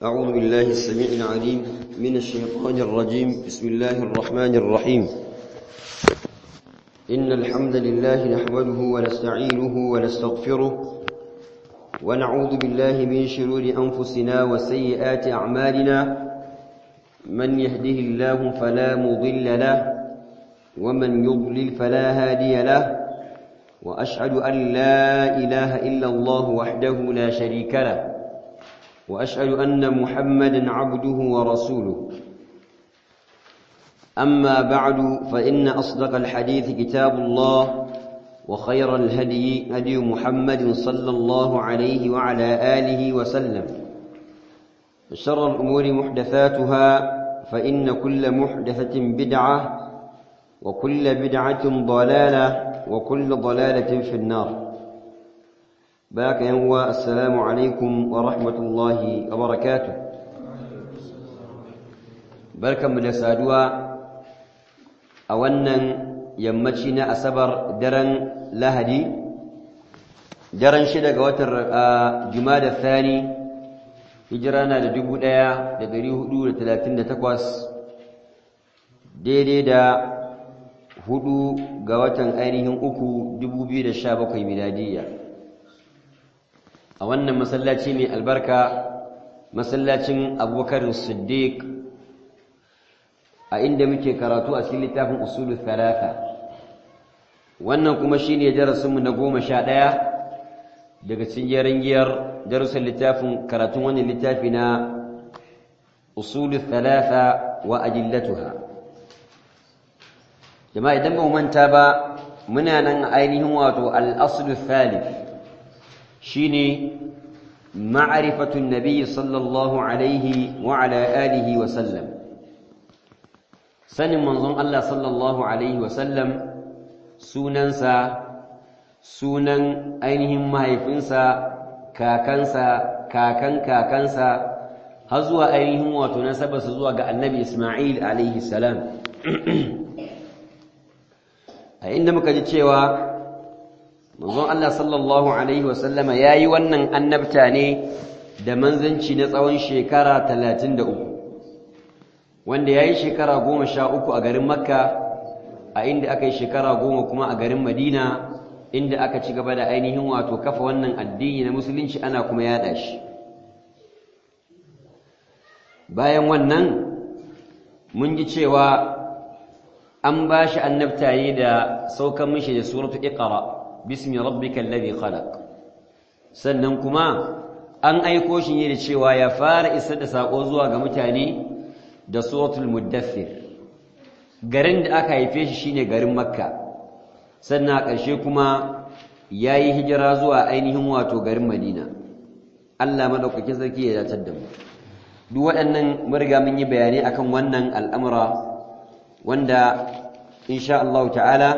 أعوذ بالله السميع العليم من الشيطان الرجيم بسم الله الرحمن الرحيم إن الحمد لله نحمده ونستعينه ونستغفره ونعوذ بالله من شرور أنفسنا وسيئات أعمالنا من يهده الله فلا مضل له ومن يضلل فلا هادي له وأشهد أن لا إله إلا الله وحده لا شريك له وأشهد أن محمدا عبده ورسوله أما بعد فإن أصدق الحديث كتاب الله وخير الهدي هدي محمد صلى الله عليه وعلى آله وسلم شر الأمور محدثاتها فإن كل محدثة بدعة وكل بدعة ضلالة وكل ضلالة في النار باك ينوى السلام عليكم ورحمة الله وبركاته بركة من سادوا أولا يمتشنا أسبر درن لهدي درن شدق وتر جماد الثاني هجرانا لدبو دايا لدريه دولة ثلاثين تقوس daidai da hudu ga watan ainihin uku dubu biyu da sha bakwai miladiyya a wannan masallaci mai albarka masallacin abubakar siddiq a inda muke karatu a cikin littafin usulu thalatha wannan kuma shine darasinmu na goma sha ɗaya daga cikin yarangiyar darussan littafin karatun wannan littafi na usulu thalatha wa ajillatuha jama'a idan ba mu manta ba muna nan ainihin wato al-aslu thalith shine ma'rifatu an-nabi sallallahu alaihi wa ala alihi wa sallam sanin manzon Allah sallallahu alaihi wa sallam sunansa sunan ainihin mahaifinsa kakansa kakan kakansa har zuwa ainihin wato nasabarsa zuwa ga annabi Isma'il alaihi salam a inda muka ji cewa manzon Allah sallallahu alaihi wasallama yayi wannan annabta ne da manzanci na tsawon shekara 33 wanda yayi shekara 13 a garin Makka a inda aka yi shekara 10 kuma a garin Madina inda aka ci gaba da ainihin wato kafa wannan addini na musulunci ana kuma yada shi bayan wannan mun ji cewa an ba shi annabta ne da saukan mishi da suratu iqra bismi rabbikal ladhi khalaq sannan kuma an aiko shi ne da cewa ya fara isar da sako zuwa ga mutane da suratul muddathir garin da aka haife shi shine garin makka sannan a ƙarshe kuma yayi hijira zuwa ainihin wato garin madina Allah madaukakin sarki ya datar da mu duk waɗannan mun riga mun yi bayanai akan wannan al'amura wanda insha Allah ta'ala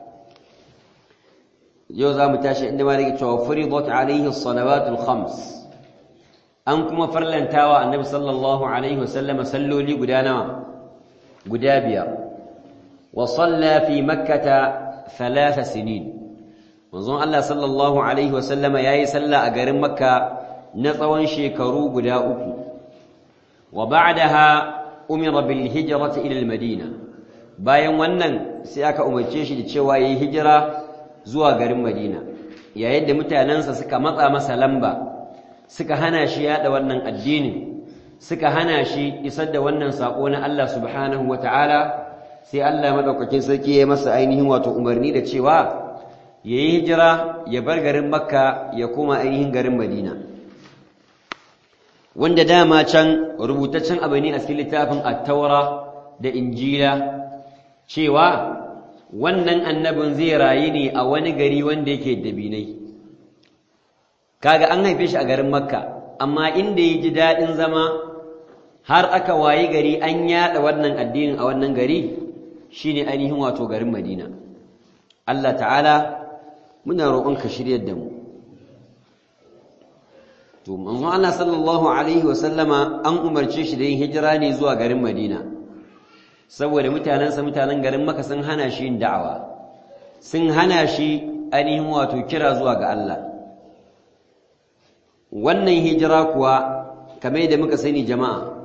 yau za mu tashi inda ma rike cewa furidat alaihi salawatul khams an kuma farlantawa annabi sallallahu alaihi wasallam salloli guda nawa guda biyar wa salla fi makkata thalatha sinin manzon Allah sallallahu alaihi wasallama yayi salla a garin makka na tsawon shekaru guda uku wa ba'daha umira bil hijrati ila al madina bayan wannan sai aka umarce shi da cewa yayi hijira zuwa garin Madina yayin da mutanansa suka matsa masa lamba suka hana shi yada wannan addini suka hana shi isar da wannan sako na Allah subhanahu wataala sai Allah madaukakin sarki ya masa ainihin wato umarni da cewa yayi hijira ya bar garin Makka ya koma ainihin garin Madina wanda dama can rubutaccen abu ne a cikin littafin at-taura da injila cewa wannan annabin zai rayu ne a wani gari wanda yake dabinai kaga an haife shi a garin makka amma inda ya ji daɗin zama har aka wayi gari an yaɗa wannan addinin a wannan gari shine ainihin wato garin madina Allah ta'ala muna roƙon ka shiryar da mu to manzo Allah sallallahu alaihi wa sallama an umarce shi da yin hijira ne zuwa garin madina saboda mutanensa mutanen garin maka sun hana shi yin da'awa sun hana shi ainihin wato kira zuwa ga Allah wannan hijira kuwa kamar da muka sani jama'a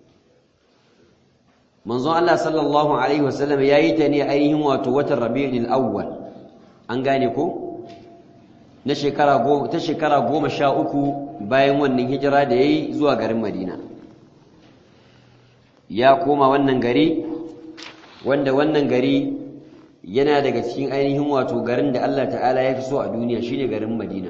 manzon Allah sallallahu alaihi wasallam yayi ta ne ainihin wato watan Rabiul Awwal an gane ko na shekara goma ta shekara goma sha uku bayan wannan hijira da yayi zuwa garin Madina ya koma wannan gari wanda wannan gari yana daga cikin ainihin wato garin da Allah ta'ala ya fi so a duniya shine garin Madina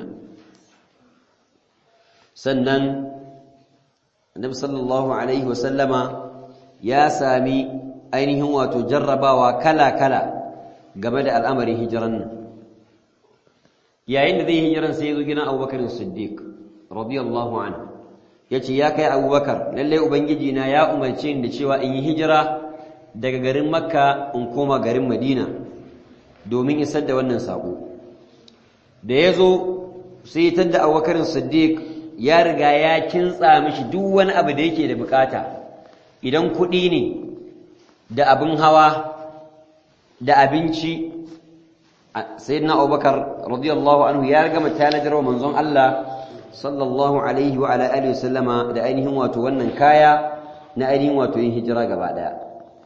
sannan Annabi sallallahu alaihi wasallama ya sami ainihin wato jarrabawa kala-kala game da al'amarin hijiran nan yayin da zai hijiran sai ya zo gidan Abubakar Siddiq radiyallahu anhu yace ya kai Abubakar lalle ubangiji na ya umarce ni da cewa in yi hijira daga garin Makka in koma garin Madina domin isar da wannan sako da yazo sai ya tada Abubakar Siddiq ya riga ya kintsa mishi duk wani abu da yake da bukata idan kuɗi ne da abin hawa da abinci sayyidina Abubakar radiyallahu anhu ya gama tanadar wa manzon Allah sallallahu alaihi wa ala alihi wasallama da ainihin wato wannan kaya na ainihin wato yin hijira gaba daya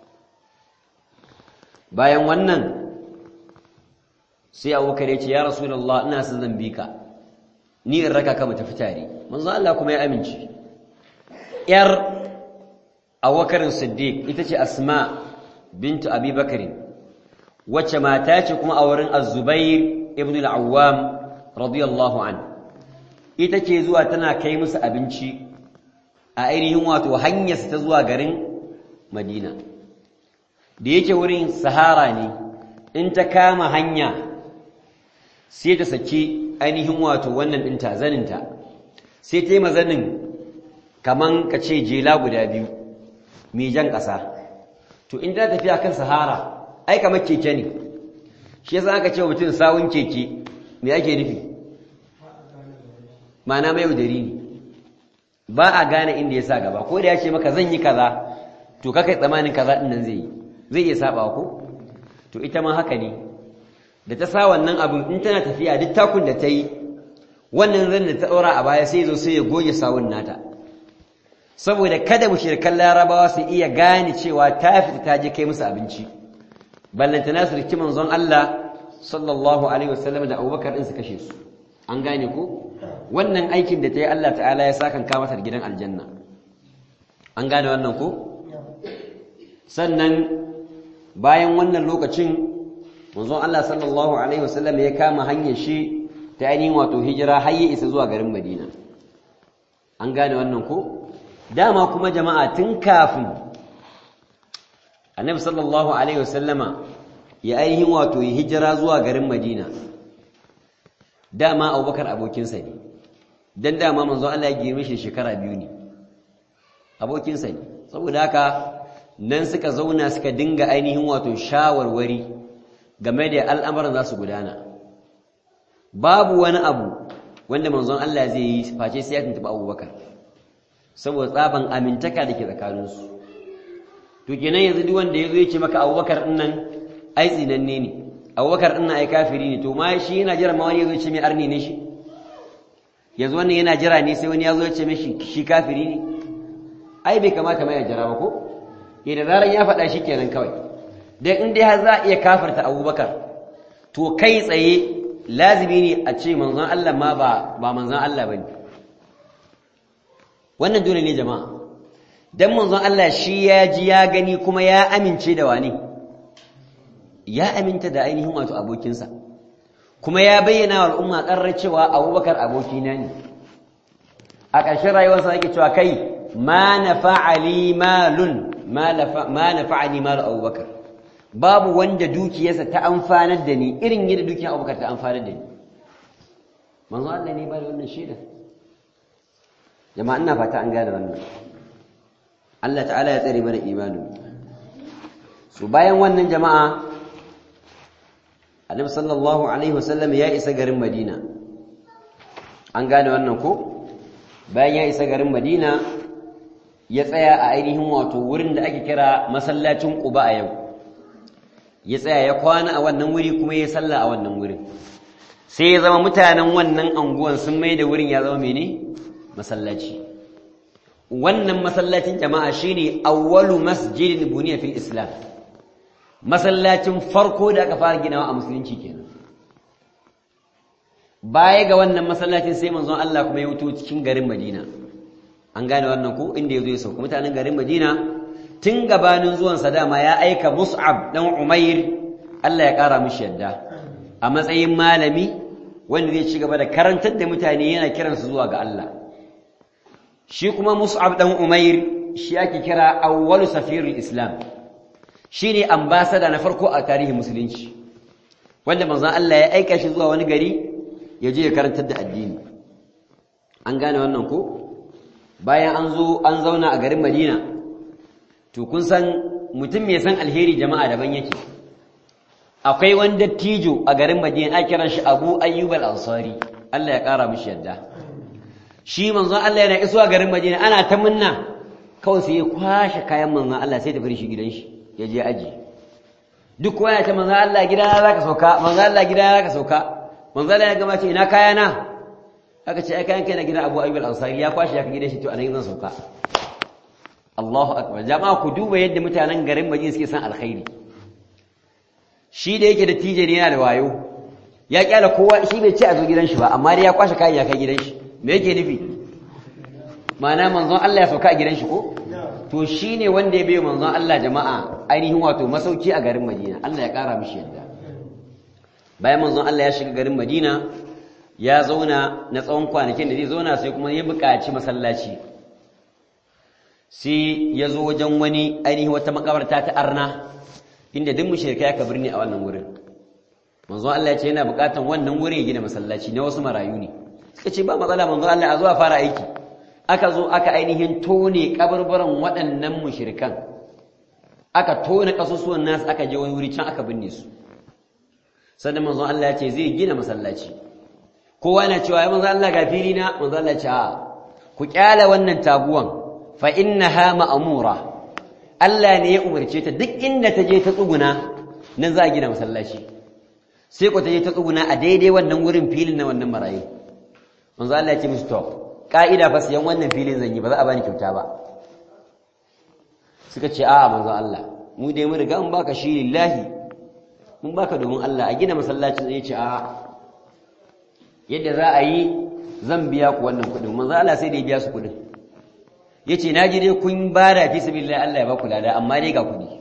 bayan wannan sai Abubakar ya ce ya Rasulullah ina son zan bi ka ni in raka ka mu tafi tare manzon Allah kuma ya amince yar Abubakar Siddiq ita ce Asma bintu Abi Bakr wacce mata ce kuma a wurin Az-Zubair ibn al-Awwam radiyallahu anhu ita ce zuwa tana kai musu abinci a ainihin wato hanyarsa ta zuwa garin Madina da yake wurin Sahara ne in ta kama hanya sai ta saki ainihin wato wannan ɗinta zaninta sai ta yi mazanin kaman ka ce jela guda biyu mai jan ƙasa to in ta tafiya kan Sahara ai kamar keke ne shi yasa aka ce mutum sawun keke me ake nufi ma'ana mai yaudari ne ba a gane inda ya sa gaba ko da ya ce maka zan yi kaza to kakai tsamanin kaza din nan zai yi zai iya saba ko to ita ma haka ne da ta sa wannan abin in tana tafiya duk takun da ta yi wannan zan da ta ɗora a baya sai zo sai ya goge sawun nata saboda kada mushrikan larabawa su iya gane cewa ta fita ta je kai musu abinci ballantana su riki manzon Allah sallallahu alaihi wasallam da Abubakar din su kashe su an gane ko wannan aikin da ta yi Allah ta'ala ya sakan ka mata gidan aljanna an gane wannan ko sannan bayan wannan lokacin manzon Allah sallallahu alaihi wasallam ya kama hanyar shi ta ainihin wato hijira har ya isa zuwa garin Madina an gane wannan ko dama kuma jama'a tun kafin annabi sallallahu alaihi wasallama ya ainihin wato ya hijira zuwa garin Madina dama Abubakar abokinsa ne dan dama manzo Allah ya girme shi shekara biyu ne abokinsa ne saboda haka nan suka zauna suka dinga ainihin wato shawarwari game da al'amuran za su gudana babu wani abu wanda manzon Allah zai yi face sai ya tuntuɓi Abubakar saboda tsaban amintaka da ke tsakaninsu to kenan yanzu duk wanda yazo yace maka Abubakar din nan ai tsinanne ne Abubakar din nan ai kafiri ne to ma shi yana jira ma wani yazo yace mai arni ne shi yanzu wannan yana jira ne sai wani yazo yace mishi shi kafiri ne ai bai kamata ma ya jira ba ko eh da zaran ya faɗa shi kenan kawai dan in dai har za a iya kafirta Abubakar to kai tsaye lazimi ne a ce manzon Allah ma ba ba manzon Allah bane wannan dole ne jama'a dan manzon Allah shi ya ji ya gani kuma ya amince da wani ya aminta da ainihin wato abokinsa kuma ya bayyana wa al'umma ƙarar cewa abubakar abokina ne a ƙarshen rayuwarsa yake cewa kai ma nafa'ali malun ma nafa'ali malu abubakar babu wanda dukiyarsa ta amfanar da ni irin yadda dukiyar abubakar ta amfanar da ni manzon Allah ne ba da wannan shaida jama'a ina fata an gane wannan Allah ta'ala ya tsare mana imanin su bayan wannan jama'a Annabi sallallahu alaihi wasallam ya isa garin Madina an gane wannan ko bayan ya isa garin Madina ya tsaya a ainihin wato wurin da ake kira masallacin Quba a yau ya tsaya ya kwana a wannan wuri kuma ya salla a wannan wurin sai ya zama mutanen wannan anguwan sun mai da wurin ya zama mene masallaci wannan masallacin jama'a shine awwalu masjidin buniya fil islam masallacin farko da aka fara ginawa a musulunci kenan baya ga wannan masallacin sai manzon Allah kuma ya wuto cikin garin Madina an gane wannan ko inda yazo ya sauka mutanen garin Madina tun gabanin zuwan sa dama ya aika Mus'ab dan Umair Allah ya kara mishi yadda a matsayin malami wanda zai ci gaba da karantar da mutane yana kiransu zuwa ga Allah shi kuma Mus'ab dan Umair shi ake kira awwalu safirul Islam shine ambassador na farko a tarihin musulunci wanda manzon Allah ya aika shi zuwa wani gari ya je ya karantar da addini an gane wannan ko bayan an zo an zauna a garin Madina to kun san mutum mai san alheri jama'a daban yake akwai wani dattijo a garin Madina a kiran shi Abu Ayyub al-Ansari Allah ya kara mishi yadda shi manzon Allah yana isuwa garin Madina ana ta munna kawai sai ya kwashe kayan manzon Allah sai ta fara shi gidan shi ya je aji duk kowa ya ce manzon Allah gidana zaka sauka manzon Allah gidana zaka sauka manzon Allah ya gama ce ina kayana aka ce ai kayan kai na gidan Abu Ayyub al-Ansari ya kwashe ya ka gidan shi to anan zan sauka Allahu akbar jama'a ku duba yadda mutanen garin Madina suke san alkhairi shi da yake da tije ne yana da wayo ya kyala kowa shi bai ce a zo gidan shi ba amma dai ya kwashe kayan ya kai gidan shi me yake nufi ma'ana manzon Allah ya sauka a gidan shi ko to shine wanda ya bai manzon Allah jama'a ainihin wato masauki a garin Madina Allah ya kara mishi yadda bayan manzon Allah ya shiga garin Madina ya zauna na tsawon kwanakin da zai zauna sai kuma ya buƙaci masallaci sai ya zo wajen wani ainihin wata makabarta ta arna inda duk mushrikai aka birni a wannan wurin manzon Allah ya ce yana buƙatan wannan wurin ya gina masallaci na wasu marayu ne suka ce ba matsala manzon Allah a zo a fara aiki aka zo aka ainihin tone kabarbaran waɗannan mushrikan aka tone kasusuwan nasu aka je wani wuri can aka binne su sannan manzon Allah ya ce zai gina masallaci kowa na cewa ya manzon Allah ga fili na manzon Allah ya ce a ku kyala wannan taguwan fa innaha ma'mura Allah ne ya umarce ta duk inda ta je ta tsuguna nan za a gina masallaci sai ku ta je ta tsuguna a daidai wannan wurin filin na wannan marayu manzo Allah ya ce musu to ka'ida fa siyan wannan filin zan yi ba za a bani kyauta ba suka ce a'a manzo Allah mu dai mun riga mun baka shi lillahi mun baka domin Allah a gina masallacin zai ce a'a yadda za a yi zan biya ku wannan kuɗin manzo Allah sai da ya biya su kuɗin yace na ji dai kun bada fi sabilillah Allah ya ba ku lada amma dai ga kuɗi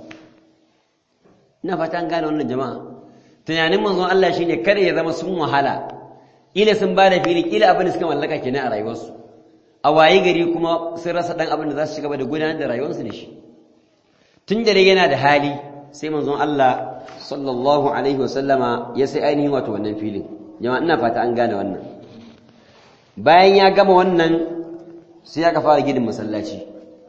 ina fata an gane wannan jama'a tunanin manzon Allah shine kada ya zama sun wahala ila sun bada fili kila abin da suka mallaka kenan a rayuwarsu a waye gari kuma sun rasa dan abin da za su ci gaba da gudanar da rayuwarsu da shi tun da yana da hali sai manzon Allah sallallahu alaihi wasallama ya sai ainihin wato wannan filin jama'a ina fata an gane wannan bayan ya gama wannan sai aka fara ginin masallaci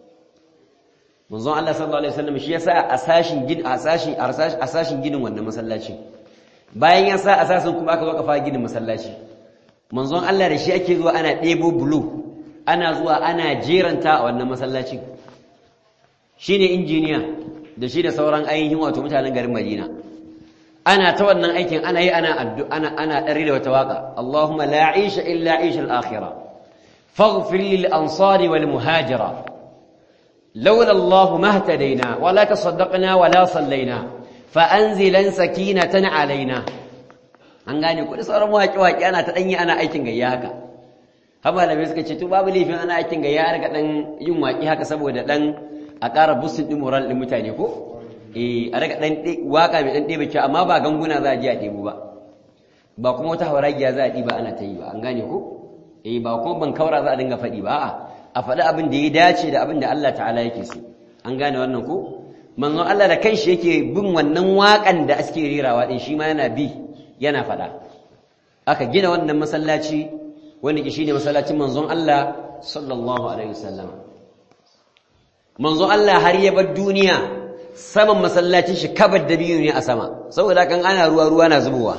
manzon Allah sallallahu alaihi wasallam shi yasa a sashin gin a sashin a sashin ginin wannan masallaci bayan ya sa asasin kuma aka zo aka fara ginin masallaci manzon Allah da shi ake zuwa ana ɗebo bulu ana zuwa ana jeranta a wannan masallaci shine injiniya da shi da sauran ainihin wato mutanen garin Madina ana ta wannan aikin ana yi ana addu ana ana dare da wata waka Allahumma la aisha illa aisha al-akhirah faghfir lil ansari wal muhajira لولا الله ما اهتدينا ولا تصدقنا ولا صلينا فأنزلا سكينة علينا an gane kuɗi sauran waƙe-waƙe ana ta ɗanyi ana aikin gayya haka haba da suka ce to babu laifin ana aikin gayya har ga ɗan yin waƙi haka saboda ɗan a ƙara bustin ɗin moral ɗin mutane ko eh a daga ɗan waƙa mai ɗan ɗebe kyau amma ba ganguna za a je a ɗebo ba ba kuma wata hauragiya za a ɗiba ana ta yi ba an gane ko eh ba kuma ban kaura za a dinga faɗi ba a'a a faɗi abin da ya dace da abin da Allah ta'ala yake so an gane wannan ko manzon Allah da kanshi yake bin wannan waƙan da ake rerawa din shi ma yana bi yana faɗa aka gina wannan masallaci wanda ke shine masallacin manzon Allah sallallahu alaihi wasallam manzon Allah har ya bar duniya saman masallacin shi kabar da biyu ne a sama saboda kan ana ruwa ruwa na zubowa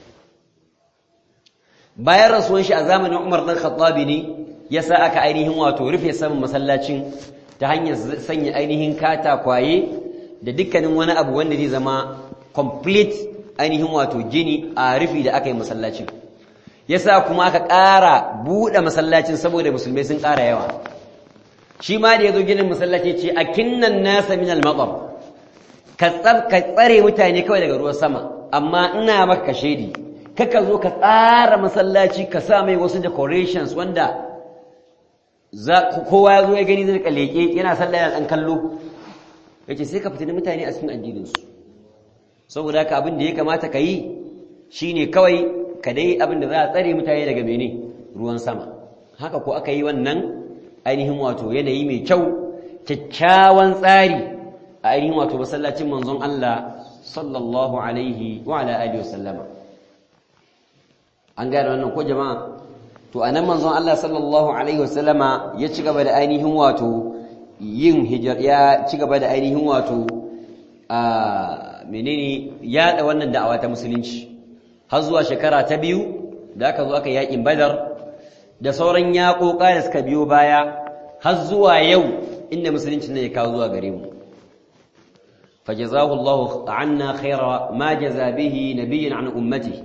bayan rasuwan shi a zamanin Umar dan Khattabi ne ya sa aka ainihin wato rufe saman masallacin ta hanyar sanya ainihin katakwaye da dukkanin wani abu wanda zai zama complete ainihin wato gini a rufi da aka yi masallacin ya sa kuma aka ƙara buɗe masallacin saboda musulmai sun ƙara yawa shi ma da yazo ginin masallaci ce akinnan nasa min al-matar ka tsare mutane kawai daga ruwan sama amma ina maka shedi kaka zo ka tsara masallaci ka sa mai wasu decorations wanda kowa ya zo ya gani zai kaleke yana sallah yana dan kallo yace sai ka fitina mutane a cikin addininsu saboda haka abin da ya kamata ka yi shine kawai ka dai abin da za a tsare mutane daga mene ruwan sama haka ko aka yi wannan ainihin wato yanayi mai kyau kyakkyawan tsari a ainihin wato masallacin manzon Allah sallallahu alaihi wa ala alihi wasallama an gane wannan ko jama'a to anan manzon Allah sallallahu alaihi wasallama ya ci gaba da ainihin wato yin hijira ya ci gaba da ainihin wato a menene yada wannan da'awa ta musulunci har zuwa shekara ta biyu da aka zo aka yakin badar da sauran yaƙoƙa da suka biyo baya har zuwa yau inda musulunci ne ya kawo zuwa gare mu fajazahu Allahu anna khaira ma jaza bihi nabiyyan an ummati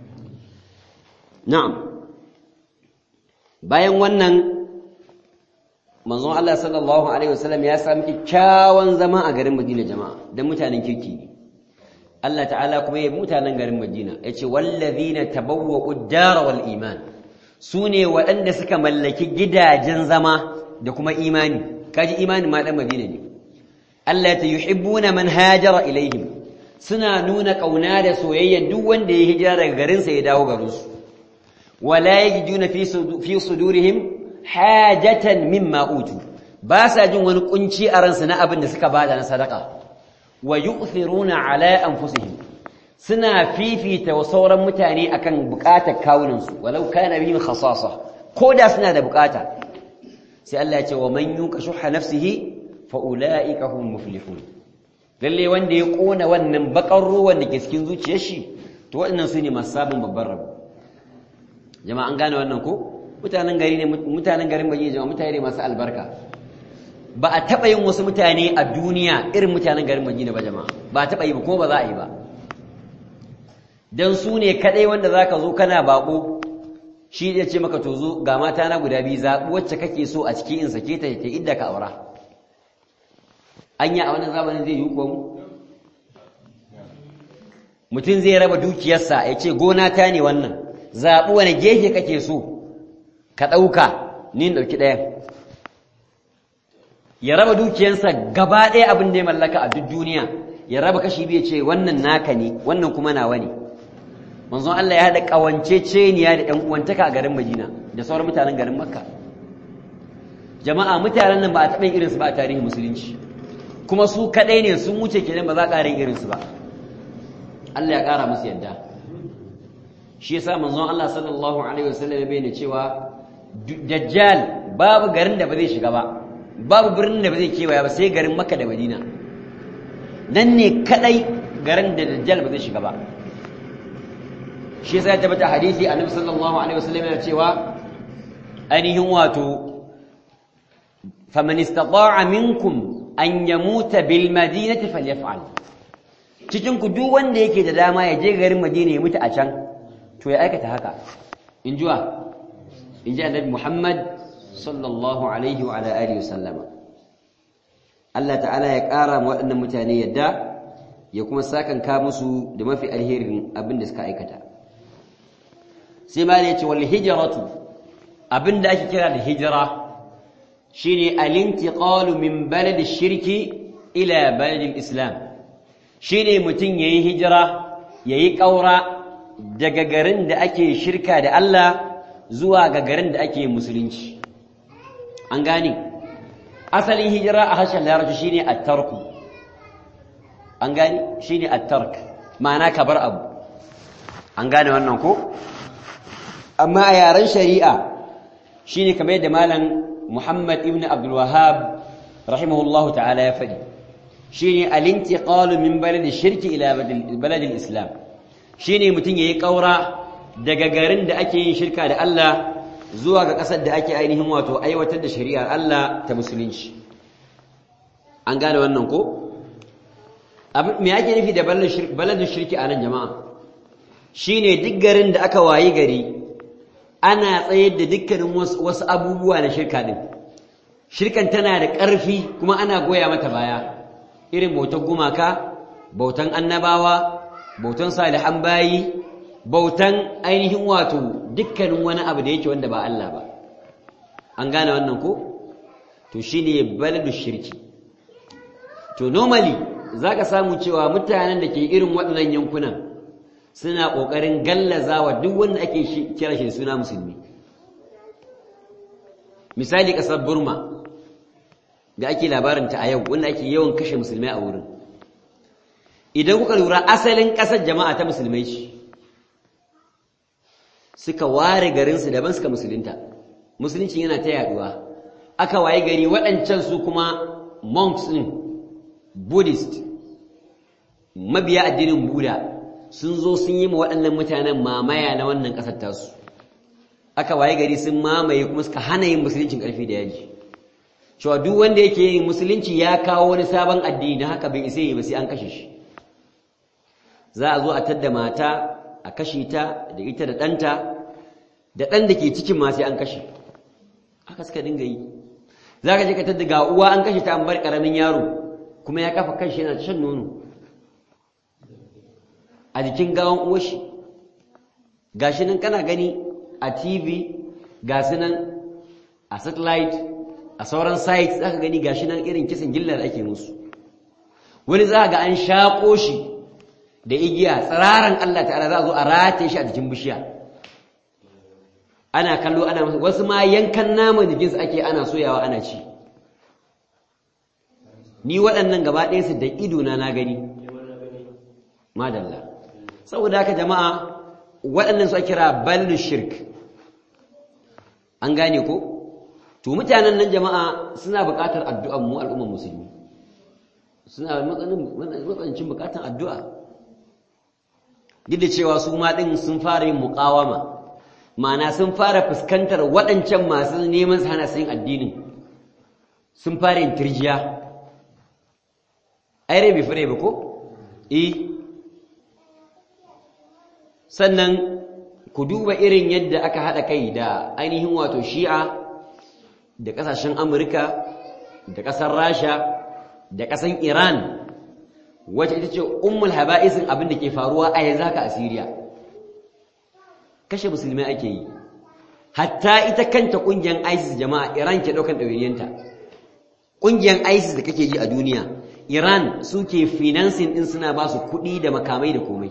na'am bayan wannan manzon Allah sallallahu alaihi wasallam ya sami kyakkyawan zama a garin Madina jama'a dan mutanen kirki ne Allah ta'ala kuma ya mutanen garin Madina yace wallazina tabawwa'u ad-dara wal iman sune waɗanda suka mallaki gidajen zama da kuma imani kaji imanin ma dan Madina ne Allah ta yuhibbuna man hajara ilaihim suna nuna kauna da soyayya duk wanda ya hijira daga garin sa ya dawo garin su wala yajiduna fi fi sudurihim hajatan mimma utu ba sa jin wani kunci a ransu na abin da suka bada na sadaka wa yu'thiruna ala anfusihim suna fifita wa sauran mutane akan bukatar kawunan su walau kana bihim khasasa koda suna da bukata sai Allah ya ce wa man yuqa shuhha nafsihi fa ulaika hum muflihun lalle wanda ya kona wannan bakar ruwan da ke cikin zuciyar shi to waɗannan su ne masu sabon babban rabo jama'a an gane wannan ko mutanen gari ne mutanen garin Madina jama'a mutane ne masu albarka ba a taɓa yin wasu mutane a duniya irin mutanen garin Madina ba jama'a ba a taɓa yi ba kuma ba za a yi ba dan su ne kadai wanda zaka zo kana bako shi ya ce maka to zo ga mata na guda biyu zaɓi wacce kake so a ciki in sake ta ta idda ka aura anya a wannan zamanin zai yi ko mu mutum zai raba dukiyarsa ya ce gona ta ne wannan zaɓi wani gefe kake so ka ɗauka ni ɗauki ɗaya ya raba dukiyarsa gaba ɗaya abin da ya mallaka a duk duniya ya raba kashi biyu ce wannan naka ne wannan kuma nawa ne manzon Allah ya haɗa ƙawance ceniya da ‘yan uwantaka a garin Madina da sauran mutanen garin Makka jama'a mutanen nan ba a taɓa irinsu ba a tarihin musulunci kuma su kaɗai ne sun wuce kenan ba za a ƙara irinsu ba Allah ya ƙara musu yadda shi yasa manzon Allah sallallahu alaihi wasallam ya bayyana cewa dajjal babu garin da ba zai shiga ba babu birnin da ba zai kewaya ba sai garin Makka da Madina nan ne kadai garin da dajjal ba zai shiga ba shi yasa ya tabbata hadisi annabi sallallahu alaihi wasallam yana cewa ainihin wato faman istata'a minkum an yamuta bil madinati falyaf'al cikin ku duk wanda yake da dama ya je garin Madina ya mutu a can to ya aikata haka in jiwa in ji annabi Muhammad sallallahu alaihi wa ala alihi wasallama Allah ta'ala ya ƙara ma waɗannan mutane yadda ya kuma sakanka musu da mafi alherin abin da suka aikata sai ma ya ce wal hijratu abin da ake kira da hijira shine al-intiqalu min balad shirki ila balad islam shine mutum yayi hijira yayi ƙaura daga garin da ake shirka da Allah zuwa ga garin da ake musulunci an gane asalin hijira a harshen larabci shine at-tarku an gane shine at-tark ma'ana ka bar abu an gane wannan ko amma a yaren shari'a shine kamar yadda malam Muhammad ibn Abdul Wahhab rahimahullahu ta'ala ya faɗi shine al-intiqalu min balad shirki ila balad al-islam shine mutum yayi kaura daga garin da ake yin shirka da Allah zuwa ga ƙasar da ake ainihin wato aiwatar da shari'ar Allah ta musulunci an gane wannan ko me ake nufi da baladun shirki a nan jama'a shine duk garin da aka wayi gari ana tsayar da dukkanin wasu abubuwa na shirka din shirkan tana da ƙarfi kuma ana goya mata baya irin bautan gumaka bautan annabawa bautan salihan bayi bautan ainihin wato dukkanin wani abu da yake wanda ba Allah ba an gane wannan ko to shine baladu shirki to normally zaka samu cewa mutanen da ke irin waɗannan yankunan suna ƙoƙarin gallazawa duk wanda ake kira shi suna musulmi misali ƙasar burma da ake labarinta a yau wanda ake yawan kashe musulmai a wurin idan kuka lura asalin ƙasar jama'a ta musulmai ce suka ware garinsu daban suka musulunta musulunci yana ta yaduwa aka waye gari waɗancan su kuma monks ɗin buddhist mabiya addinin buda sun zo sun yi ma waɗannan mutanen mamaya na wannan ƙasar tasu aka waye gari sun mamaye kuma suka hana yin musuluncin ƙarfi da yaji cewa duk wanda yake yin musulunci ya kawo wani sabon addini na haka bai isa yi ba sai an kashe shi za a zo a tadda mata a kashe ta da ita da ɗanta da ɗan da ke cikin ma sai an kashe haka suka dinga yi za ka je ka tadda ga uwa an kashe ta an bar ƙaramin yaro kuma ya kafa kanshi yana shan nono a jikin gawan uwashi gashi nan kana gani a tv ga su nan a satellite a sauran sites za ka gani gashi nan irin kisan gilla da ake musu wani za ga an shaƙo shi da igiya tsiraran Allah ta'ala za a zo a rataye shi a jikin bishiya ana kallo ana masa wasu ma yankan naman jikinsu ake ana soyawa ana ci ni waɗannan gaba ɗaya su da idona na gani madalla saboda haka jama'a waɗannan su a kira ballu shirk an gane ko to mutanen nan jama'a suna buƙatar addu'an mu al'ummar musulmi suna matsanancin buƙatar addu'a duk da cewa su ma ɗin sun fara yin muƙawama ma'ana sun fara fuskantar waɗancan masu neman su hana su yin addinin sun fara yin turjiya ai rai bai fure ba ko eh sannan ku duba irin yadda aka haɗa kai da ainihin wato shi'a da ƙasashen amurka da ƙasar rasha da ƙasar iran wacce ita ce ummul haba'isin abin da ke faruwa a yanzu haka a siriya kashe musulmai ake yi hatta ita kanta ƙungiyar isis jama'a iran ke ɗaukan ɗawainiyanta ƙungiyar isis da kake ji a duniya iran suke financing ɗin suna ba su kuɗi da makamai da komai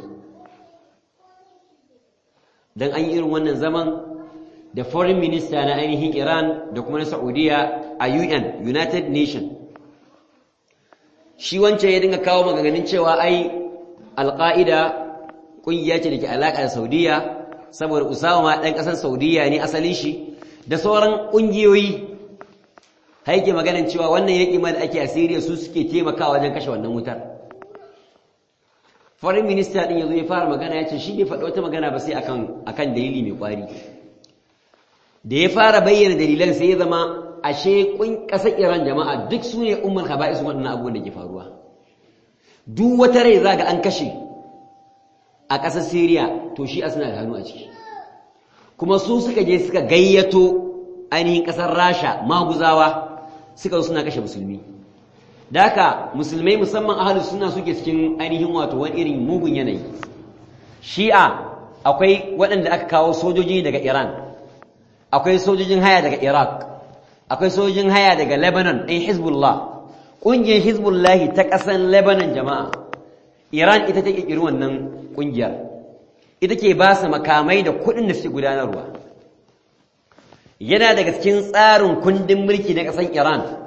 don an yi irin wannan zaman da foreign minister na ainihin iran da kuma na saudiya a un united nation shi wancan ya dinga kawo maganganun cewa ai alƙa'ida ƙungiya ce da ke alaƙa da saudiya saboda usama ma ɗan ƙasar saudiya ne asalin shi da sauran ƙungiyoyi haike maganin cewa wannan yaƙi ma da ake a Siriya su suke taimakawa wajen kashe wannan wutar foreign minister din yazo ya fara magana ya ce shi bai faɗi wata magana ba sai akan akan dalili mai kwari da ya fara bayyana dalilan sai ya zama ashe kun ƙasar Iran jama'a duk su ne ummul haba'is waɗannan abubuwan da ke faruwa duk wata rai zaga an kashe a ƙasar Siriya to shi a suna da hannu a ciki kuma su suka je suka gayyato ainihin ƙasar Rasha maguzawa suka zo suna kashe musulmi da haka musulmai musamman ahalus suna suke cikin ainihin wato wani irin mugun yanayi shi'a akwai waɗanda aka kawo sojoji daga iran akwai sojojin haya daga iraq akwai sojojin haya daga lebanon ɗin hezbollah ƙungiyar hezbollah ta ƙasar lebanon jama'a iran ita ta ƙirƙiri wannan ƙungiyar ita ke ba su makamai da kuɗin da suke gudanarwa yana daga cikin tsarin kundin mulki na ƙasar iran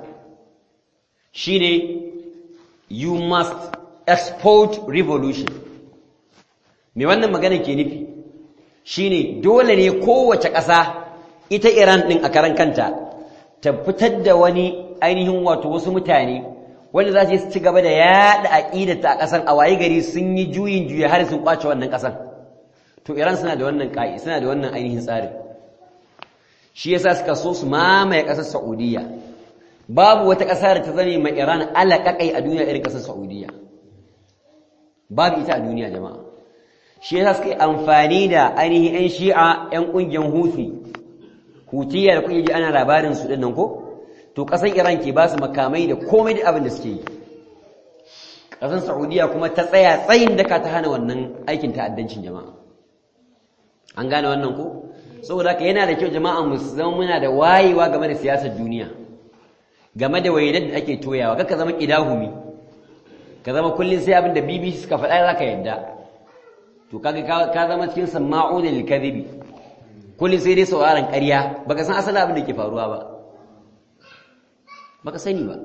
shine you must export revolution me wannan magana ke nufi shine dole ne kowace ƙasa ita Iran din a karan kanta ta fitar da wani ainihin wato wasu mutane wanda za su ci gaba da yaɗa aƙidata a ƙasan a waye gari sun yi juyin juya har sun kwace wannan ƙasan to Iran suna da wannan ƙa'i suna da wannan ainihin tsarin shi yasa suka so su mamaye ƙasar Saudiya babu wata ƙasa da ta zane mai Iran alaƙaƙai a duniya irin ƙasar Saudiya babu ita a duniya jama'a shi yasa suka yi amfani da ainihin 'yan shi'a 'yan ƙungiyar Houthi Hutiyya da kuke ji ana labarin su ɗin nan ko to ƙasar iran ke ba su makamai da komai da abin da suke yi ƙasar saudiya kuma ta tsaya tsayin daka ta hana wannan aikin ta'addancin jama'a an gane wannan ko saboda haka yana da kyau jama'a mu zama muna da wayewa game da siyasar duniya game da wainar da ake toyawa kaka zama ƙidahumi ka zama kullum sai abin da bbc suka faɗa za ka yadda to kaga ka zama cikin sama'u da lilkadhibi kullum sai dai sauraron ƙarya baka san asalin abin da ke faruwa ba baka sani ba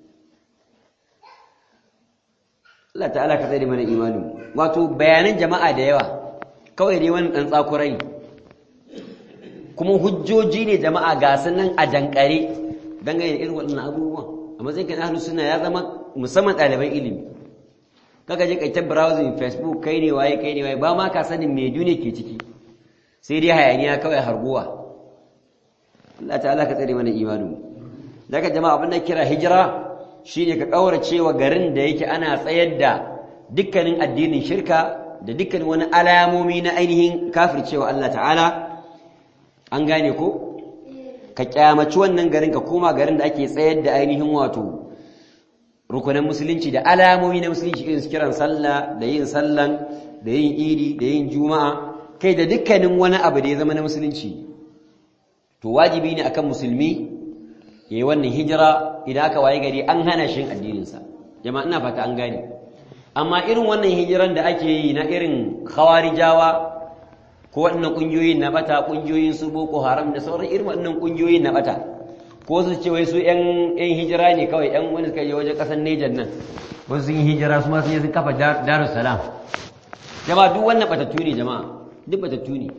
Allah ta'ala ka tsare mana imanin wato bayanan jama'a da yawa kawai dai wani dan tsakurai ne kuma hujjoji ne jama'a ga sanan a dankare dangane da irin waɗannan abubuwan a matsayin kan ahlus sunna ya zama musamman ɗaliban ilimi kaga je kai ta browsing facebook kai ne waye kai ne waye ba ma ka sanin me duniya ke ciki sai dai hayaniya kawai harguwa Allah ta'ala ka tsare mana imanin daga jama'a abin da kira hijira shine ka kaurace wa garin da yake ana tsayar da dukkanin addinin shirka da dukkanin wani alamomi na ainihin kafircewa Allah ta'ala an gane ko ka kyamaci wannan garin ka koma garin da ake tsayar da ainihin wato rukunan musulunci da alamomi na musulunci irin su kiran sallah da yin sallan da yin idi da yin juma'a kai da dukkanin wani abu da ya zama na musulunci to wajibi ne akan musulmi yayi wannan hijira idan aka waye gari an hana shi addininsa jama'a ina fata an gane amma irin wannan hijiran da ake yi na irin khawarijawa ko waɗannan ƙungiyoyin na bata ƙungiyoyin su boko haram da sauran irin waɗannan ƙungiyoyin na bata ko su ce wai su ƴan ƴan hijira ne kawai ƴan wani suka je wajen ƙasar Niger nan wasu sun yi hijira su ma sun je sun kafa Darus Salam jama'a duk wannan batattu ne jama'a duk batattu ne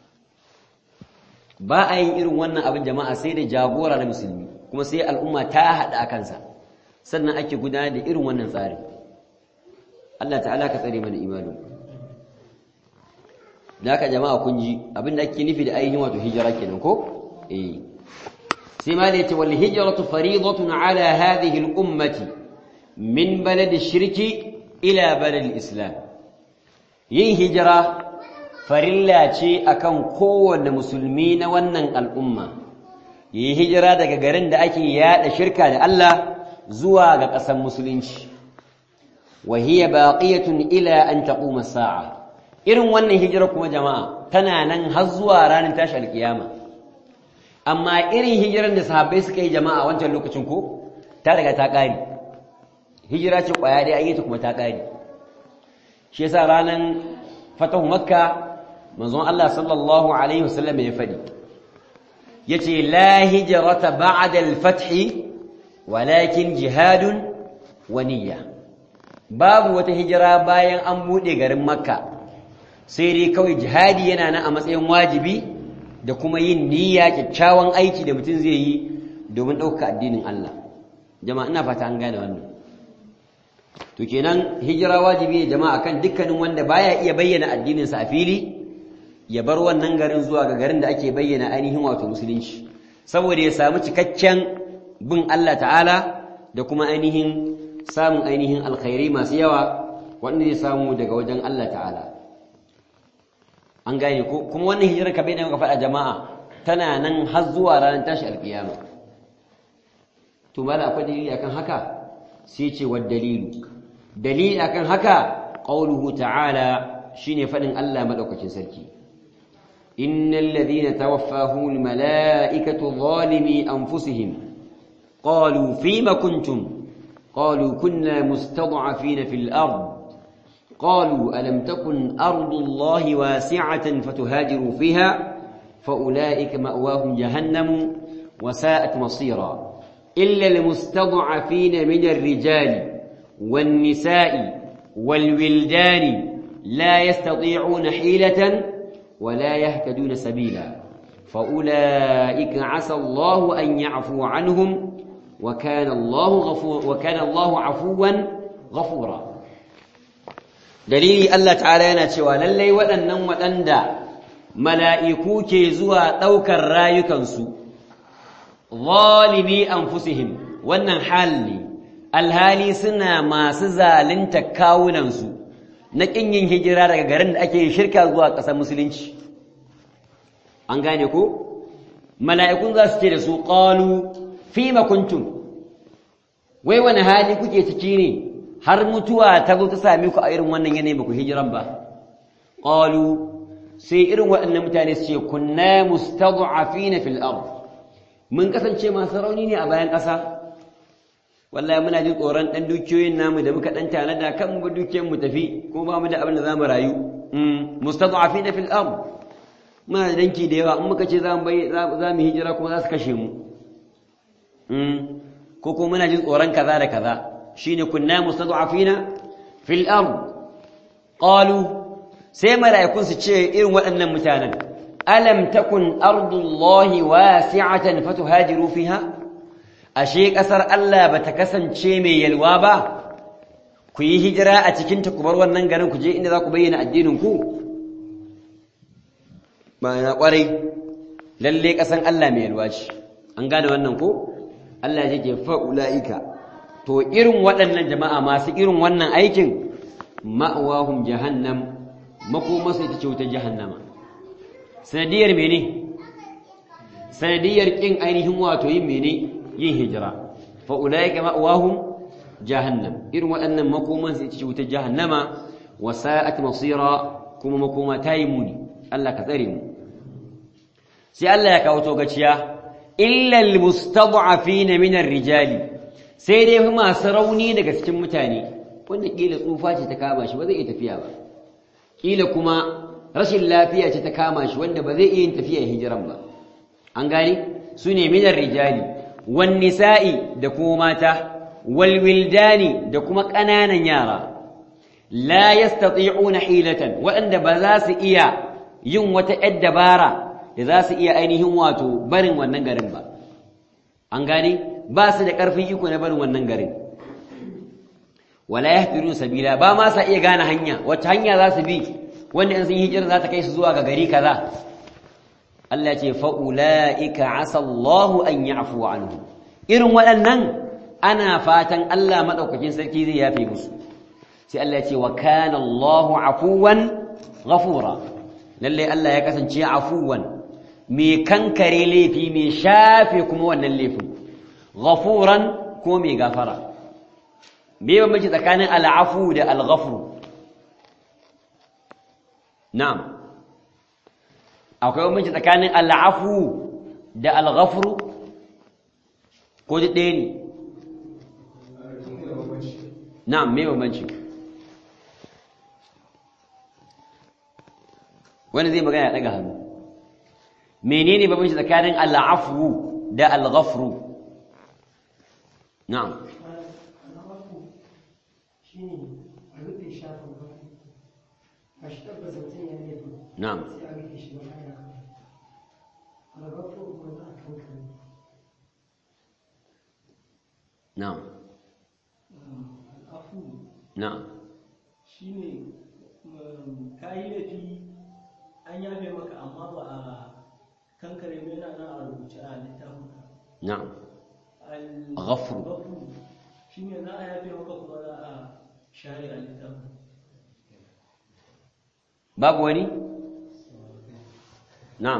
ba a yin irin wannan abin jama'a sai da jagora na musulmi kuma sai al'umma ta haɗa a kansa sannan ake gudanar da irin wannan tsarin Allah ta'ala ka tsare mana imanin da haka jama'a kun ji abin da ake nufi da ainihin wato hijira kenan ko eh sai ma da yace wal hijratu fariidatun ala hadhihi al ummati min balad ash-shirki ila balad al-islam yin hijira farilla ce akan kowanne musulmi na wannan al'umma yi hijira daga garin da ake yada shirka da Allah zuwa ga ƙasar musulunci wa hiya baqiyatun ila an taquma sa'a irin wannan hijira kuma jama'a tana nan har zuwa ranar tashi alkiyama amma irin hijiran da sahabbai suka yi jama'a wancan lokacin ko ta daga ta ƙari hijira ce ƙwaya dai an yi ta kuma ta ƙari shi yasa ranar fatahu makka manzon Allah sallallahu alaihi wasallam ya faɗi yace la hijrata ba'da al-fath walakin jihadun wa niyya babu wata hijira bayan an bude garin makka sai dai kawai jihadi yana nan a matsayin wajibi da kuma yin niyya kyakkyawan aiki da mutum zai yi domin ɗauka addinin Allah jama'a ina fata an gane wannan to kenan hijira wajibi ne jama'a kan dukkanin wanda baya iya bayyana addininsa a fili ya bar wannan garin zuwa ga garin da ake bayyana ainihin wato musulunci saboda ya samu cikakken bin Allah ta'ala da kuma ainihin samun ainihin alkhairai masu yawa wanda zai samu daga wajen Allah ta'ala an gane ko kuma wannan hijirar ka bayyana muka faɗa jama'a tana nan har zuwa ranar tashi alkiyama to mala akwai dalili akan haka sai ce wa dalilu dalili akan haka qauluhu ta'ala shine faɗin Allah madaukakin sarki إن الذين توفاهم الملائكة ظالمي أنفسهم قالوا فيم كنتم قالوا كنا مستضعفين في الأرض قالوا ألم تكن أرض الله واسعة فتهاجروا فيها فأولئك مأواهم جهنم وساءت مصيرا إلا المستضعفين من الرجال والنساء والولدان لا يستطيعون حيلة ولا يهتدون سبيلا فأولئك عسى الله أن يعفو عنهم وكان الله غفور وكان الله عفوا غفورا dalili Allah ta'ala yana cewa lallai waɗannan waɗanda mala'iku ke zuwa ɗaukar rayukansu zalimi anfusihim wannan hal ne alhali suna masu zalunta kawunansu na ƙin yin hijira daga garin da ake shirka zuwa ƙasar musulunci an gane ko mala'ikun za su ce da su ƙalu fima kuntum wai wani hali kuke ciki ne har mutuwa ta zo ta same ku a irin wannan yanayi ba ku hijiran ba qalu sai irin waɗannan mutane su ce kunna mustad'afina fil ard mun kasance masu rauni ne a bayan ƙasa wallahi muna jin tsoron dan dukiyoyin namu da muka dan tanada kan mu dukiyoyin mu tafi ko ba mu da abin da zamu rayu mustad'afina fil ard muna da danki da yawa in muka ce za mu za mu hijira kuma za su kashe mu ko kuma muna jin tsoron kaza da kaza shine kunna mustad'afina fil ard qalu sai mala'ikun su ce irin waɗannan mutanen alam takun ardullahi wasi'atan fatuhajiru fiha ashe kasar Allah bata kasance mai yalwa ba ku yi hijira a cikin ta ku bar wannan garin ku je inda za ku bayyana addinin ku ba na kwarai lalle kasan Allah mai yalwa ce an gane wannan ko Allah ya ce fa ulaika to irin waɗannan jama'a masu irin wannan aikin ma'awahum jahannam makomarsa ita ce wutar jahannama sanadiyar mene sanadiyar kin ainihin wato yin mene yin hijira fa ulaika ma'awahum jahannam irin waɗannan makomarsa ita ce wutar jahannama wa sa'at masira kuma makoma ta yi muni Allah ka tsare mu sai Allah ya kawo togaciya illa almustad'afina min ar-rijali sai dai masu rauni daga cikin mutane wanda kila tsufa ce ta kama shi ba zai iya tafiya ba kila kuma rashin lafiya ce ta kama shi wanda ba zai iya yin tafiya hijiran ba an gane su ne minar rijali wan nisa'i da kuma mata wal wildani da kuma ƙananan yara la yastati'una hilatan waɗanda ba za su iya yin wata ƴar dabara da za su iya ainihin wato barin wannan garin ba an gane ba su da ƙarfin iko na barin wannan garin wala yahtadun sabila ba ma sa iya gane hanya wacce hanya za su bi wanda in sun hijira za ta kai su zuwa ga gari kaza Allah ya ce fa ulaika asa Allah an ya'fu anhu irin waɗannan ana fatan Allah madaukakin sarki zai yafe musu sai Allah ya ce wa kana Allahu afuwan ghafura lalle Allah ya kasance afuwan mai kankare laifi mai shafe kuma wannan laifin ghafuran ko mai gafara me bambanci tsakanin al'afu da al-ghafru na'am akwai bambanci tsakanin al'afu da al-ghafru ko da ɗaya ne na'am me bambanci wani zai magana ya daga hannu menene bambanci tsakanin al'afu da al-ghafru na'am shine a rufe shafin farko a shi tabbas mutum ya laifin na'am sai a rufe shi ba ana kawai albarko kuma za a kankare na'am al'afu na'am shi ne ka yi laifi an yafe maka amma ba a kankare mai na nan a rubuce a littafin ka na'am Al- Ghafru. ghafru shi ne za a yafe maka kuma za a share a littafin babu wani na'am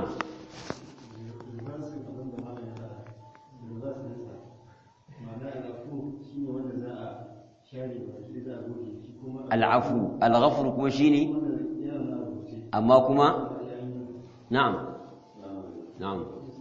al'afu al-ghafru kuma shine amma kuma na'am na'am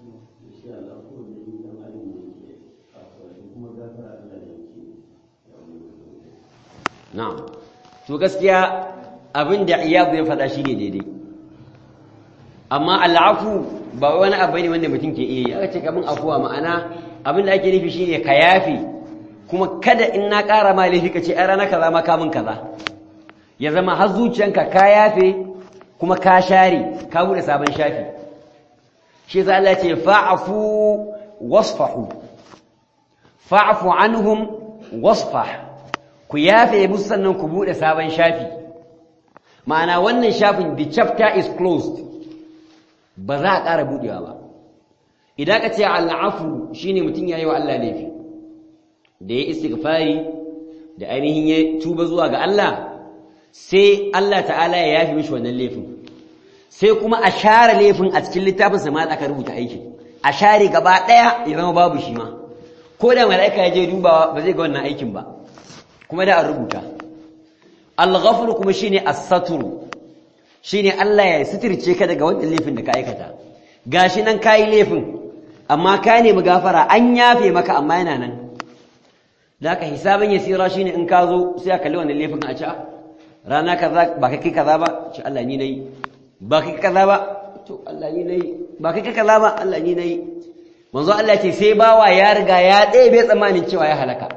na'am to gaskiya abin da iyadu ya faɗa shine daidai amma al'afu ba wani abu ne wanda mutum ke iya yi aka ce kamun afuwa ma'ana abin da ake nufi shine ka yafi kuma kada in na ƙara ma laifi ka ce ai rana kaza ma kamun kaza ya zama har zuciyanka ka yafe kuma ka share ka bude sabon shafi shi yasa Allah ya ce fa'fu wasfahu fa'fu anhum wasfah ku yafe musu sannan ku bude sabon shafi ma'ana wannan shafin the chapter is closed ba za a ƙara buɗewa ba idan ka ce al'afu shine mutum ya yi wa Allah laifi da ya istighfari da ainihin ya tuba zuwa ga Allah sai Allah ta'ala ya yafi mishi wannan laifin sai kuma a share laifin a cikin littafin sa ma aka rubuta aikin a share gaba ɗaya ya zama babu shi ma ko da mala'ika ya je dubawa ba zai ga wannan aikin ba kuma da an rubuta al-ghafur kuma shine as-satru shine Allah ya sitirce ka daga wannan laifin da ka aikata gashi nan kai laifin amma ka nemi gafara an yafe maka amma yana nan zaka hisabin yasira shine in ka zo sai ka kalli wannan laifin a ci rana kaza ba kai kaza ba ci Allah ni nayi ba kai kaza ba to Allah ni nayi ba kai kaza ba Allah ni nayi manzo Allah ce sai bawa ya riga ya ɗebe tsammanin cewa ya halaka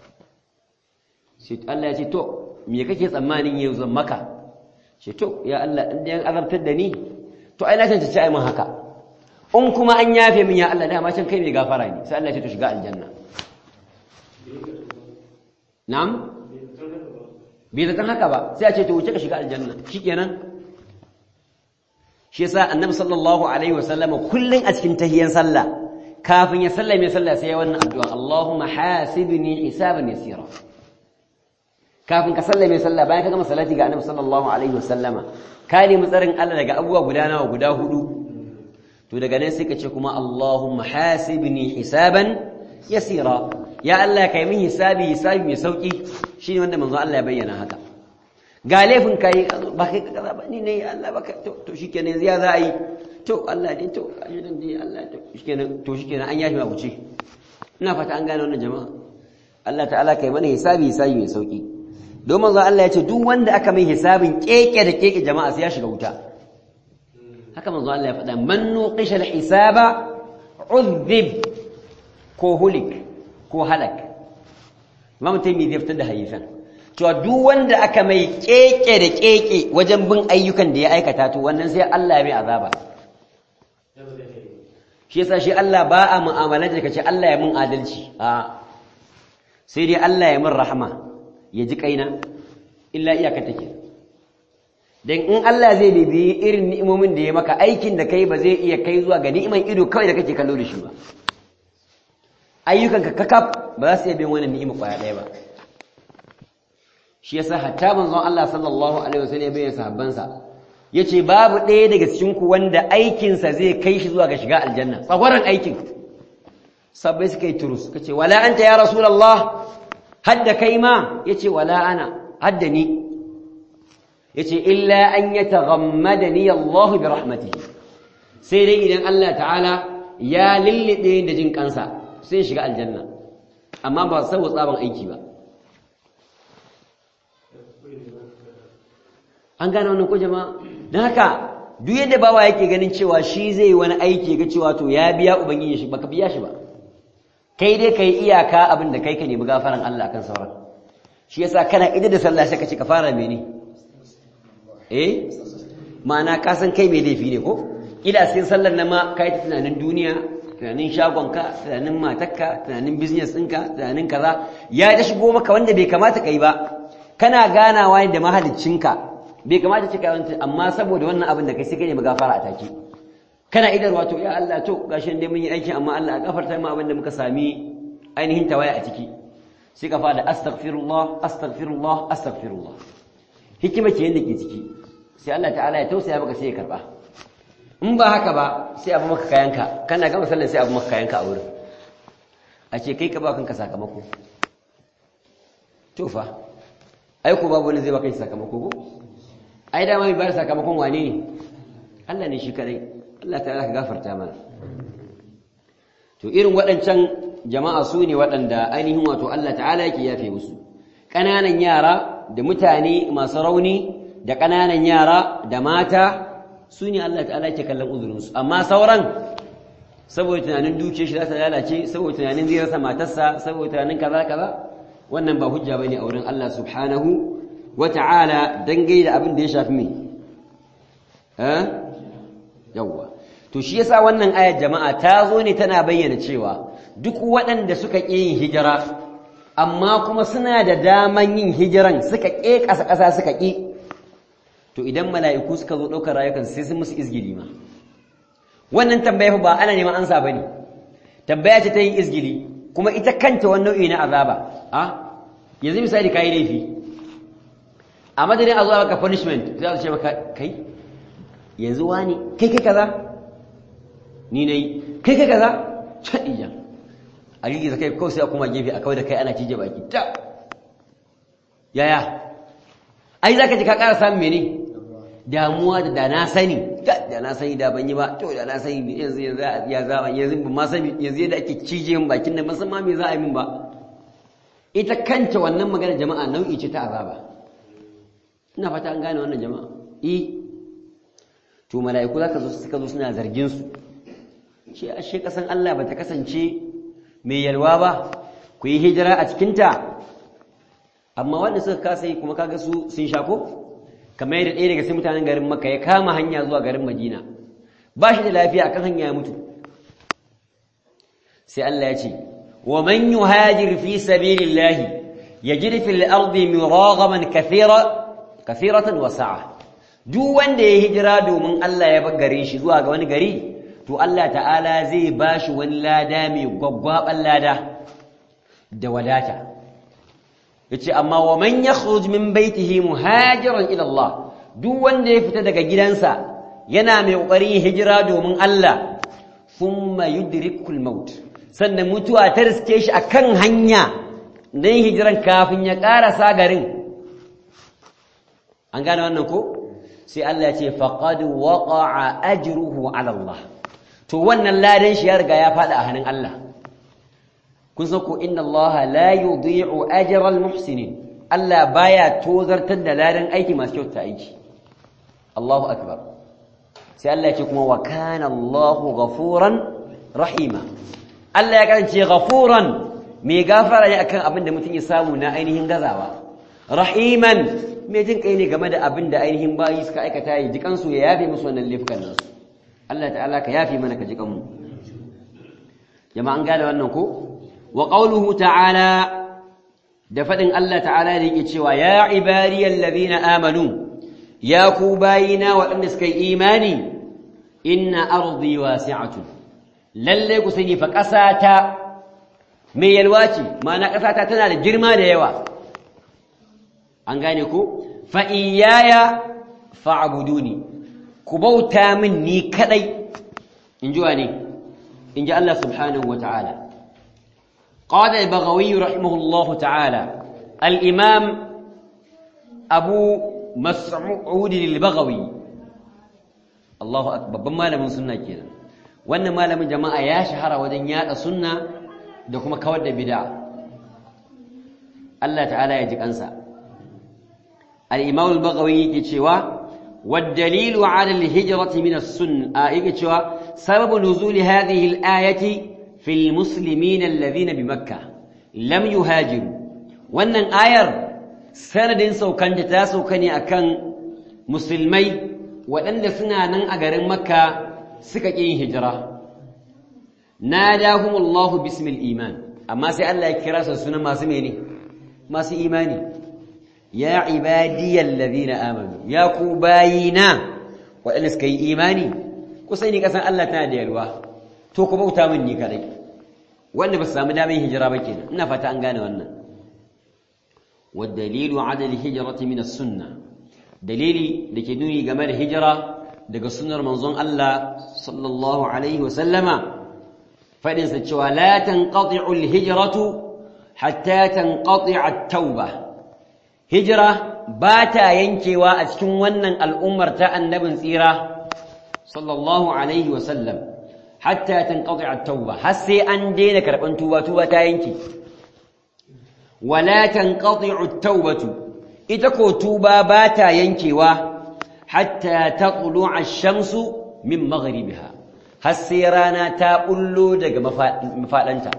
sai Allah ya ce to me kake tsammanin yau zan maka ce to ya Allah in da yan azabtar da ni to ai na tantance ai mun haka in kuma an yafe min ya Allah dama can kai mai gafara ne sai Allah ya ce to shiga aljanna na'am bai zaton haka ba sai a ce to wuce ka shiga aljanna shikenan shi yasa annabi sallallahu alaihi wasallama kullun a cikin tahiyyan sallah kafin ya sallame sallah sai ya wannan addu'a Allahumma hasibni hisaban yasira kafin ka sallame sallah bayan ka gama salati ga annabi sallallahu alaihi wasallama ka nemi tsarin Allah daga abubuwa guda nawa guda hudu to daga nan sai ka ce kuma Allahumma hasibni hisaban yasira ya Allah kai min hisabi hisabi mai sauki shine wanda manzo Allah ya bayyana haka ga laifin kai ba kai kaza ba ni ne Allah baka to to shikenan yanzu ya za a yi to Allah ne to ajidan dai Allah to shikenan to shikenan an yafi ma wuce ina fata an gane wannan jama'a Allah ta'ala kai mana hisabi hisabi mai sauki don manzo Allah ya ce duk wanda aka mai hisabin keke da keke jama'a sai ya shiga wuta haka manzo Allah ya faɗa man nuqisha al-hisaba udhib ko hulik ko halak Imam Taymi zai fitar da hadisan cewa duk wanda aka mai keke da keke wajen bin ayyukan da ya aikata to wannan sai Allah ya mai azaba shi yasa shi Allah ba a mu'amalar da kace Allah ya mun adalci a sai dai Allah ya mun rahama ya ji kaina illa iyaka take dan in Allah zai bibiyi irin ni'imomin da ya maka aikin da kai ba zai iya kai zuwa ga ni'iman ido kawai da kake kallo da shi ba ayyukanka kakaf ba za su iya bin wannan ni'ima kwaya ɗaya ba shi yasa hatta manzon Allah sallallahu alaihi wasallam ya bayyana sahabbansa yace babu ɗaya daga cikin ku wanda aikinsa zai kai shi zuwa ga shiga aljanna tsagwaran aikin sabbai suka yi turus kace wala anta ya rasulullah hadda kai ma yace wala ana hadda ni yace illa an yataghammadani Allah bi rahmatihi sai dai idan Allah ta'ala ya lillide da jin kansa sai shiga aljanna amma ba saboda tsaban aiki ba an gane wannan ko jama'a don haka duk yadda bawa yake ganin cewa shi zai wani aiki ga cewa to ya biya ubangiji shi baka biya shi ba kai dai kai iyaka abin da kai ka nemi gafaran Allah akan sauran shi yasa kana idan da sallah sai ka ce ka fara mene eh ma'ana ka san kai mai laifi ne ko ila sai sallar nan ma kai ta tunanin duniya tunanin shagonka tunanin matarka tunanin business ɗinka tunanin kaza ya ta shigo maka wanda bai kamata kai ba kana ganawa da mahaliccinka bai kamata cika yawanci amma saboda wannan abin da kai sai kai ne magafara a take kana idar wato ya Allah to gashi dai mun yi aiki amma Allah a gafarta mu abin da muka sami ainihin tawaya a ciki sai ka fada astaghfirullah astaghfirullah astaghfirullah hikima ce yanda ke ciki sai Allah ta'ala ya tausaya maka sai ya karba in ba haka ba sai abu maka kayanka kana gama sallar sai abu maka kayanka a wurin a ce kai ka ba kanka sakamako to fa ai ko babu wani zai baka sakamako ko ai dama mai bayar sakamakon wane ne Allah ne shi kadai Allah ta ka gafarta mana to irin waɗancan jama'a su ne waɗanda ainihin wato Allah ta'ala yake yafe musu ƙananan yara da mutane masu rauni da ƙananan yara da mata su ne Allah ta'ala yake kallon uzurinsu amma sauran saboda tunanin duke shi za ta lalace saboda tunanin zai rasa matarsa saboda tunanin kaza kaza wannan ba hujja bane a wurin Allah subhanahu wata'ala dangai da abin da ya shafi mai eh yawa to shi yasa wannan ayar jama'a ta zo ne tana bayyana cewa duk waɗanda suka ƙi yin hijira amma kuma suna da daman yin hijiran suka ƙe ƙasa ƙasa suka ƙi to idan mala'iku suka zo ɗaukar rayukan sai sun musu izgili ma wannan tambaya ba ana neman ansa bane tambaya ce ta yin izgili kuma ita kanta wani nau'i na azaba a yanzu misali kai laifi a madadin a zuwa maka punishment za su ce maka kai yanzu wani kai kai kaza ni nayi kai kai kaza chadiya a girgiza kai kawai sai a kuma gefe a kawai da kai ana cije baki ta yaya ai zaka ji ka ƙara samun mene damuwa da da na sani da na sani da ban yi ba to da na sani yanzu yanzu ya za yanzu ban ma sani yanzu yadda ake cije min bakin nan ban san ma me za a yi min ba ita kanta wannan magana jama'a nau'i ce ta azaba ina fata an gane wannan jama'a eh to mala'iku zaka zo suka zo suna zargin su ce ashe kasan Allah bata kasance mai yalwa ba ku yi hijira a cikin ta amma wanda suka kasa yi kuma kaga su sun shako kamar yadda ɗaya daga cikin mutanen garin Makka ya kama hanya zuwa garin Madina ba shi da lafiya akan hanya ya mutu sai Allah ya ce wa man yuhajir fi sabilillahi yajid fil ardi muraghaman kathira kathiratan wa sa'a duk wanda ya hijira domin Allah ya bar garin shi zuwa ga wani gari to Allah ta'ala zai bashi wani lada mai gwaggwaban lada da wadata yace amma wa man yakhruj min baitihi muhajiran ila Allah duk wanda ya fita daga gidansa yana mai kokarin hijira domin Allah thumma yudrikul maut sannan mutuwa ta riske shi akan hanya dan hijiran kafin ya karasa garin an gane wannan ko sai Allah ya ce faqad waqa'a ajruhu ala Allah to wannan ladan shi ya riga ya fada a hannun Allah kun san ko inna Allah la yudhi'u ajra al-muhsinin Allah baya tozartar da ladan aiki masu kyauta aiki Allahu akbar sai Allah ya ce kuma wa kana Allahu ghafuran rahima Allah ya kasance ghafuran mai gafara ne akan abin da mutum ya samu na ainihin gazawa rahiman mai jin kai ne game da abin da ainihin bayi suka aikata yi jikan su ya yafe musu wannan laifukan nasu Allah ta'ala ka yafe mana ka jikan mu jama'an gane wannan ko wa qawluhu ta'ala da fadin Allah ta'ala da yake cewa ya ibadiyal ladina amanu ya ku bayina waɗanda suka yi imani inna ardi wasi'atun lalle ku sani fa ƙasata mai yalwa ce ma'ana ƙasata tana da girma da yawa an gane ku fa iyaya fa'buduni ku bauta min ni kadai in ji wane in ji Allah subhanahu wa ta'ala قال البغوي رحمه الله تعالى الإمام أبو مسعود البغوي الله أكبر بما لم سنة كده وأن ما لم جماعة يا شهر ودنيا سنة دكما كود بدع الله تعالى يجيك أنسى الإمام البغوي يكتشوا والدليل على الهجرة من السنة يكتشوا سبب نزول هذه الآية في المسلمين الذين بمكة لم يهاجروا wannan ayar sanadin saukanta ta sauka ne akan musulmai waɗanda suna nan a garin makka suka ƙi yin hijira nadahumullahu bismil iman amma sai Allah ya kira su sunan masu mene masu imani ya ibadiyal ladina amanu ya ku bayina waɗanda suka yi imani ku sani kasan Allah tana da yalwa to ku bauta min ni kadai wanda ba su samu damar hijira ba kenan ina fata an gane wannan والدليل على الهجرة من السنة دليلي دake nuni game da hijira daga sunnar manzon Allah sallallahu alaihi wa sallama fadin sa cewa la tanqati'u al-hijratu hatta tanqati'a at-tauba hijira ba ta yankewa a cikin wannan al'ummar ta annabin tsira sallallahu alaihi wa sallam hatta tanqati'a at-tauba har sai an daina karban tuba tuba ta yanke wala tanqati'u at-taubatu ita ko tuba ba ta yankewa hatta taqlu'a ash-shamsu min maghribiha har sai rana ta bullo daga mafadanta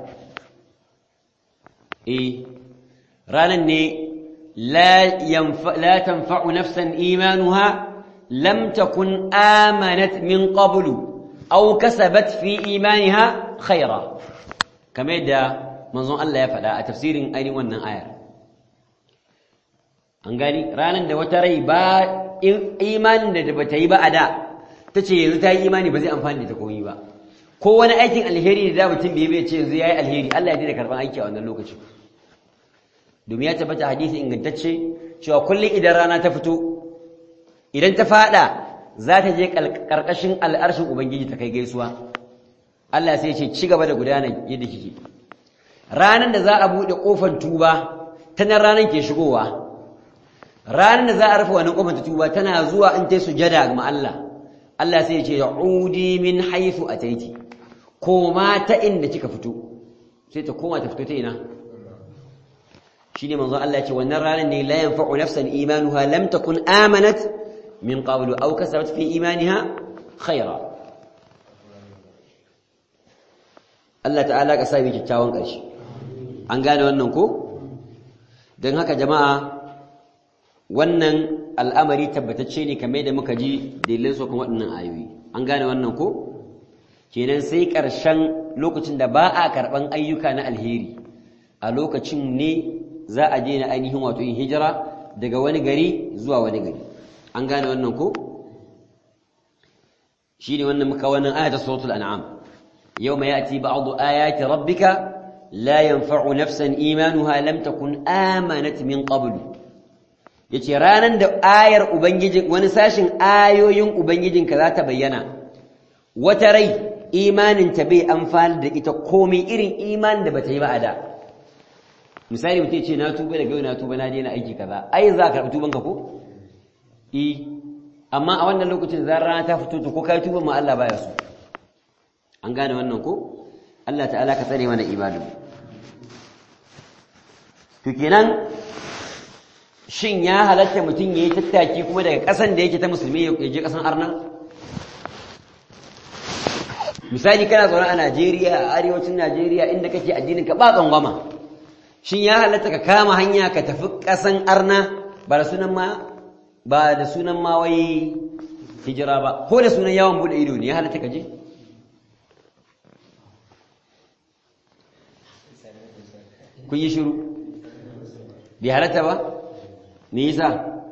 eh ranan ne la yanfa la tanfa'u nafsan imanuha lam takun amanat min qablu aw kasabat fi imaniha khaira kamar yadda manzon Allah ya faɗa a tafsirin ainihin wannan ayar an gani ranar da wata rai ba imanin da bata yi ba a da ta ce yanzu ta yi imani ba zai amfani da ta komi ba ko wani aikin alheri da da mutum bai bai ce yanzu ya yi alheri Allah ya daina karɓar aiki a wannan lokacin domin ya tabbata hadisi ingantacce cewa kullum idan rana ta fito idan ta faɗa za ta je ƙarƙashin al'arshin ubangiji ta kai gaisuwa Allah sai ce ci gaba da gudana yadda kike ranar da za a buɗe ƙofar tuba ta nan ranar ke shigowa ranar da za a rufe wannan ƙofar tuba tana zuwa in ta sujada ga Allah Allah sai ya ce ya'udi min haythu ataiti koma ta inda kika fito sai ta koma ta fito ta ina shine manzo Allah ya ce wannan ranar ne la yanfa'u nafsan imanuha lam takun amanat min qablu aw kasabat fi imaniha khaira Allah ta'ala ka sa mu kyakkyawan ƙarshe an gane wannan ko don haka jama'a wannan al'amari tabbatacce ne kamar da muka ji dalilin su kuma waɗannan ayoyi an gane wannan ko kenan sai ƙarshen lokacin da ba a karɓan ayyuka na alheri a lokacin ne za a je na ainihin wato yin hijira daga wani gari zuwa wani gari an gane wannan ko shi ne wannan muka wannan ayata suratul an'am yawma ya'ti ba'du ayati rabbika la yanfa'u nafsan imanuha lam takun amanat min qablu yace ranan da ayar ubangijin wani sashin ayoyin ubangijinka za ta bayyana wata rai imanin ta bai amfani da ita komai irin imanin da bata yi ba a da misali mutum ce na tuba daga yau na tuba na daina aiki kaza ai za ka karɓi tuban ka ko eh amma a wannan lokacin zan rana ta fito to ko kai tuban ma Allah baya so an gane wannan ko Allah ta'ala ka tsare mana ibadu to kenan shin ya halatta mutum yayi tattaki kuma daga ƙasan da yake ta musulmi ya je ƙasan arna misali kana zaune a Najeriya a arewacin Najeriya inda kake addinin ka ba tsangwama shin ya halatta ka kama hanya ka tafi ƙasan arna ba da sunan ma ba da sunan ma wai hijira ba ko da sunan yawon bude ido ne ya halatta ka je kun yi shiru bai halatta ba me yasa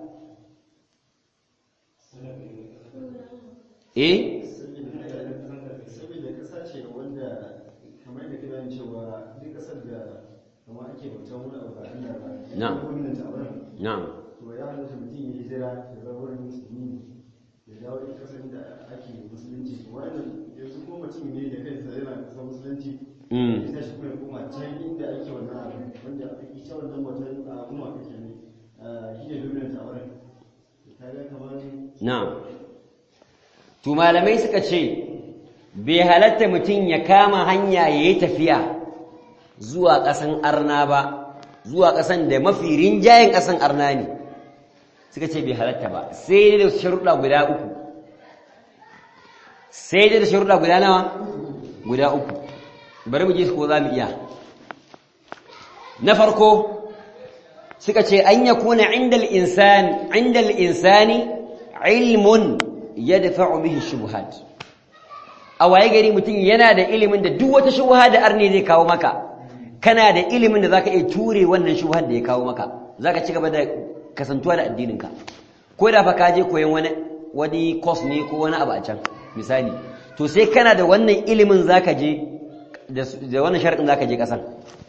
eh saboda kasa ce wanda kamar da kira cewa duk kasar da kuma ake bautan wani abu ba Allah ba Na'am. gwamnati a wurin na'am to ya halatta mutum ya hijira ya zama wurin musulmi ya dawo ita kasar da ake musulunci to wannan yanzu kuma mutum ne da kansa yana kasar musulunci Mm. ya tashi kuma ya koma can inda ake wannan abu wanda ita wannan bautan a kuma kake ne shi ne dominant a wurin kaga kamar Na'am. To malamai suka ce bai halatta mutum ya kama hanya ya yi tafiya zuwa ƙasan arna ba, zuwa ƙasan da mafi rinjayen ƙasan arna ne. Suka ce bai halatta ba, sai dai da sharuɗa guda uku. Sai dai da sharuɗa guda nawa? Guda uku. Bari mu je ko za mu iya. Na farko, suka ce an ya kuna indal insani indal insani ilmun yadfa'u bihi shubuhat a waye gari mutum yana da ilimin da duk wata shubha da arne zai kawo maka kana da ilimin da zaka iya ture wannan shubhar da ya kawo maka zaka ci gaba da kasantuwa da addininka ko da fa ka je koyon wani wani course ne ko wani abu a can misali to sai kana da wannan ilimin zaka je da da wannan sharadin zaka je kasan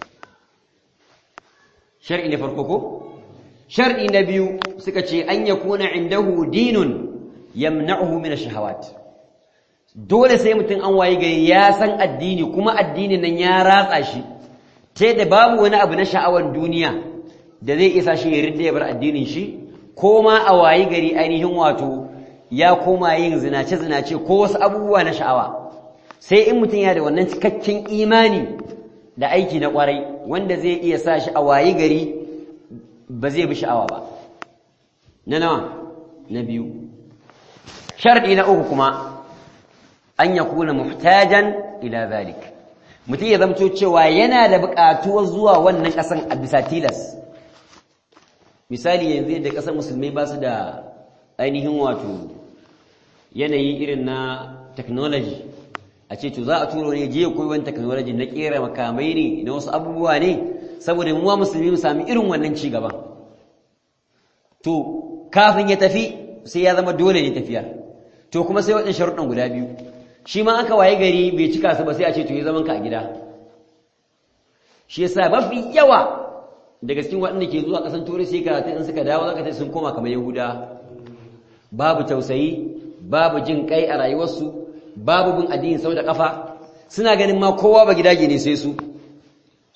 shar'i na farko ko shar'i na biyu suka ce an yakuna indahu dinun yamna'uhu min ash-shahawat dole sai mutum an waye gari ya san addini kuma addinin nan ya ratsa shi ta da babu wani abu na sha'awar duniya da zai isa shi ya ridda ya bar addinin shi ko ma a waye gari ainihin wato ya koma yin zinace zinace ko wasu abubuwa na sha'awa sai in mutum ya da wannan cikakken imani da aiki na kwarai wanda zai iya sa shi a wayi gari ba zai bi sha'awa ba na nawa na biyu sharɗi na uku kuma an ya kuna muhtajan ila zalik mutum ya zamto cewa yana da buƙatuwar zuwa wannan ƙasan a bisa tilas misali yanzu yadda ƙasar musulmai ba su da ainihin wato yanayi irin na technology a ce to za a turo ne je koyi wani technology na kera makamai ne na wasu abubuwa ne saboda muwa musulmi mu sami irin wannan ci gaban to kafin ya tafi sai ya zama dole ne tafiyar to kuma sai waɗannan sharuɗan guda biyu shi ma aka waye gari bai cika su ba sai a ce to yi zaman ka a gida shi yasa mafi yawa daga cikin waɗanda ke zuwa ƙasan turai sai karatu in suka dawo zaka sun koma kamar yahuda babu tausayi babu jin kai a rayuwarsu babu bin addini sau da kafa suna ganin ma kowa ba gidaje ne sai su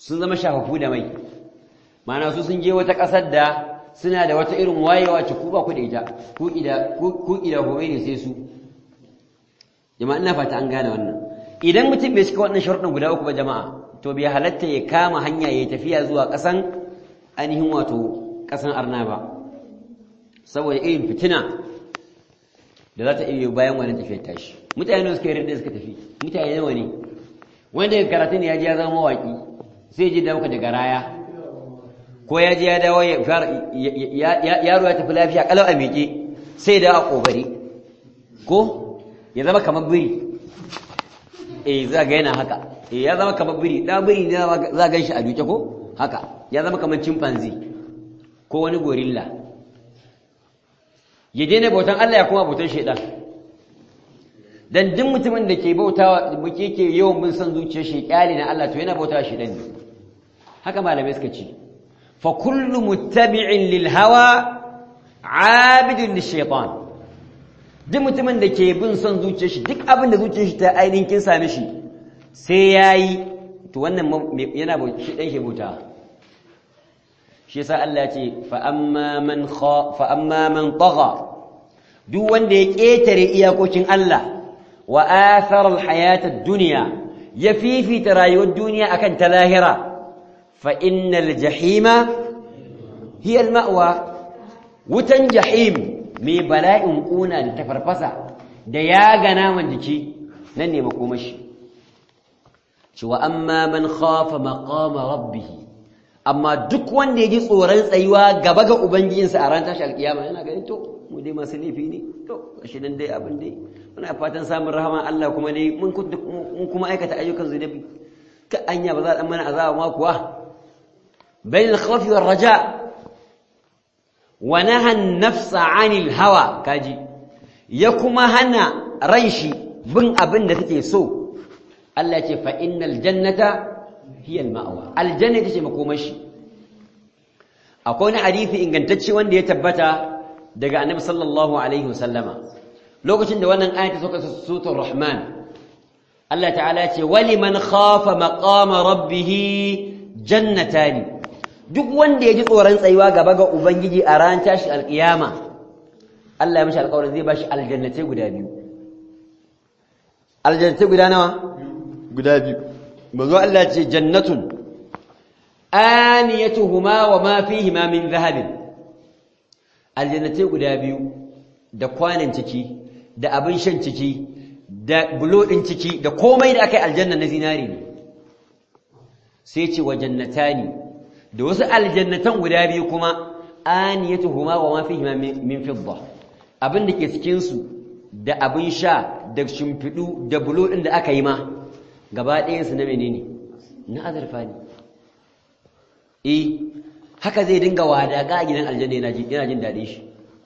sun zama shafafu da mai ma'ana su sun je wata ƙasar da suna da wata irin wayewa ce ku ba ku da ita ku ida ku ida gobe ne sai su jama'a ina fata an gane wannan idan mutum bai cika wannan sharuɗin guda uku ba jama'a to bai halatta ya kama hanya ya tafiya zuwa ƙasan ainihin wato ƙasan arna ba saboda irin fitina da za ta iya bayan wani tafiyar tashi mutane suka yi rinda suka tafi mutane nawa ne wanda ya karatu ne ya ji ya zama mawaƙi sai ji da muka daga raya ko ya ji ya dawo yaro ya tafi lafiya kalau a miƙe sai da a ƙobari ko ya zama kamar biri eh za ga yana haka eh ya zama kamar biri da biri ne za ga shi a duke ko haka ya zama kamar chimpanzee ko wani gorilla ya daina bautan Allah ya kuma bautan shaidan dan duk mutumin da ke bautawa muke ke yawan bin san zuciyar shi kyali na Allah to yana bautawa shaidan ne haka malamai suka ce fa kullu muttabi'in lil hawa abidun lishaitan duk mutumin da ke bin son zuciyar shi duk abin da zuciyar shi ta ainihin kin same shi sai yayi to wannan yana shi dan shebuta shi yasa Allah ya ce fa amma man kha fa amma man tagha duk wanda ya ketare iyakokin Allah wa athara alhayata ad-dunya ya fifita rayuwar duniya akan ta lahira fa innal jahima hiya al-ma'wa wutan jahim mai bala'in ƙuna da tafarfasa da ya ga naman jiki nan ne makomashi cewa amma man khafa maqama rabbih amma duk wanda ya ji tsoron tsayuwa gaba ga ubangijinsa a ran tashi alkiyama yana ganin to mu dai masu laifi ne to shi nan dai abin dai muna fatan samun rahama Allah kuma dai mun kuma aikata ayyukan zunubi ka anya ba za a mana azaba ma kuwa bainal khawfi war raja' ونهى النفس عن الهوى كاجي ya kuma hana ran shi bin abin da take so Allah ya ce fa innal jannata hiya al-ma'wa aljanna ita ce makomashi akwai wani hadisi ingantacce wanda ya tabbata daga annabi sallallahu alaihi wasallama lokacin da wannan ayata suka sutur rahman Allah ta'ala ya ce waliman khafa maqama rabbih jannatani duk wanda ya ji tsoron tsayuwa gaba ga Ubangiji a ran tashi alƙiyama Allah ya mashi alƙawarin zai bashi aljannatai guda biyu aljannatai guda nawa guda biyu bazo Allah ce jannatun aniyatuhuma wa ma fihima min zahabin aljannatai guda biyu da kwanan ciki da abin shan ciki da bulo din ciki da komai da aka yi aljanna na zinari ne sai ce wa jannatani da wasu aljannatan guda biyu kuma aniyatuhuma wa ma fihima min fidda abin da ke cikin su da abin sha da shimfidu da bulo din da aka yi ma gaba ɗayan su na menene na azurfa ne eh haka zai dinga wadaga a gidan aljanna yana jin yana jin dadin shi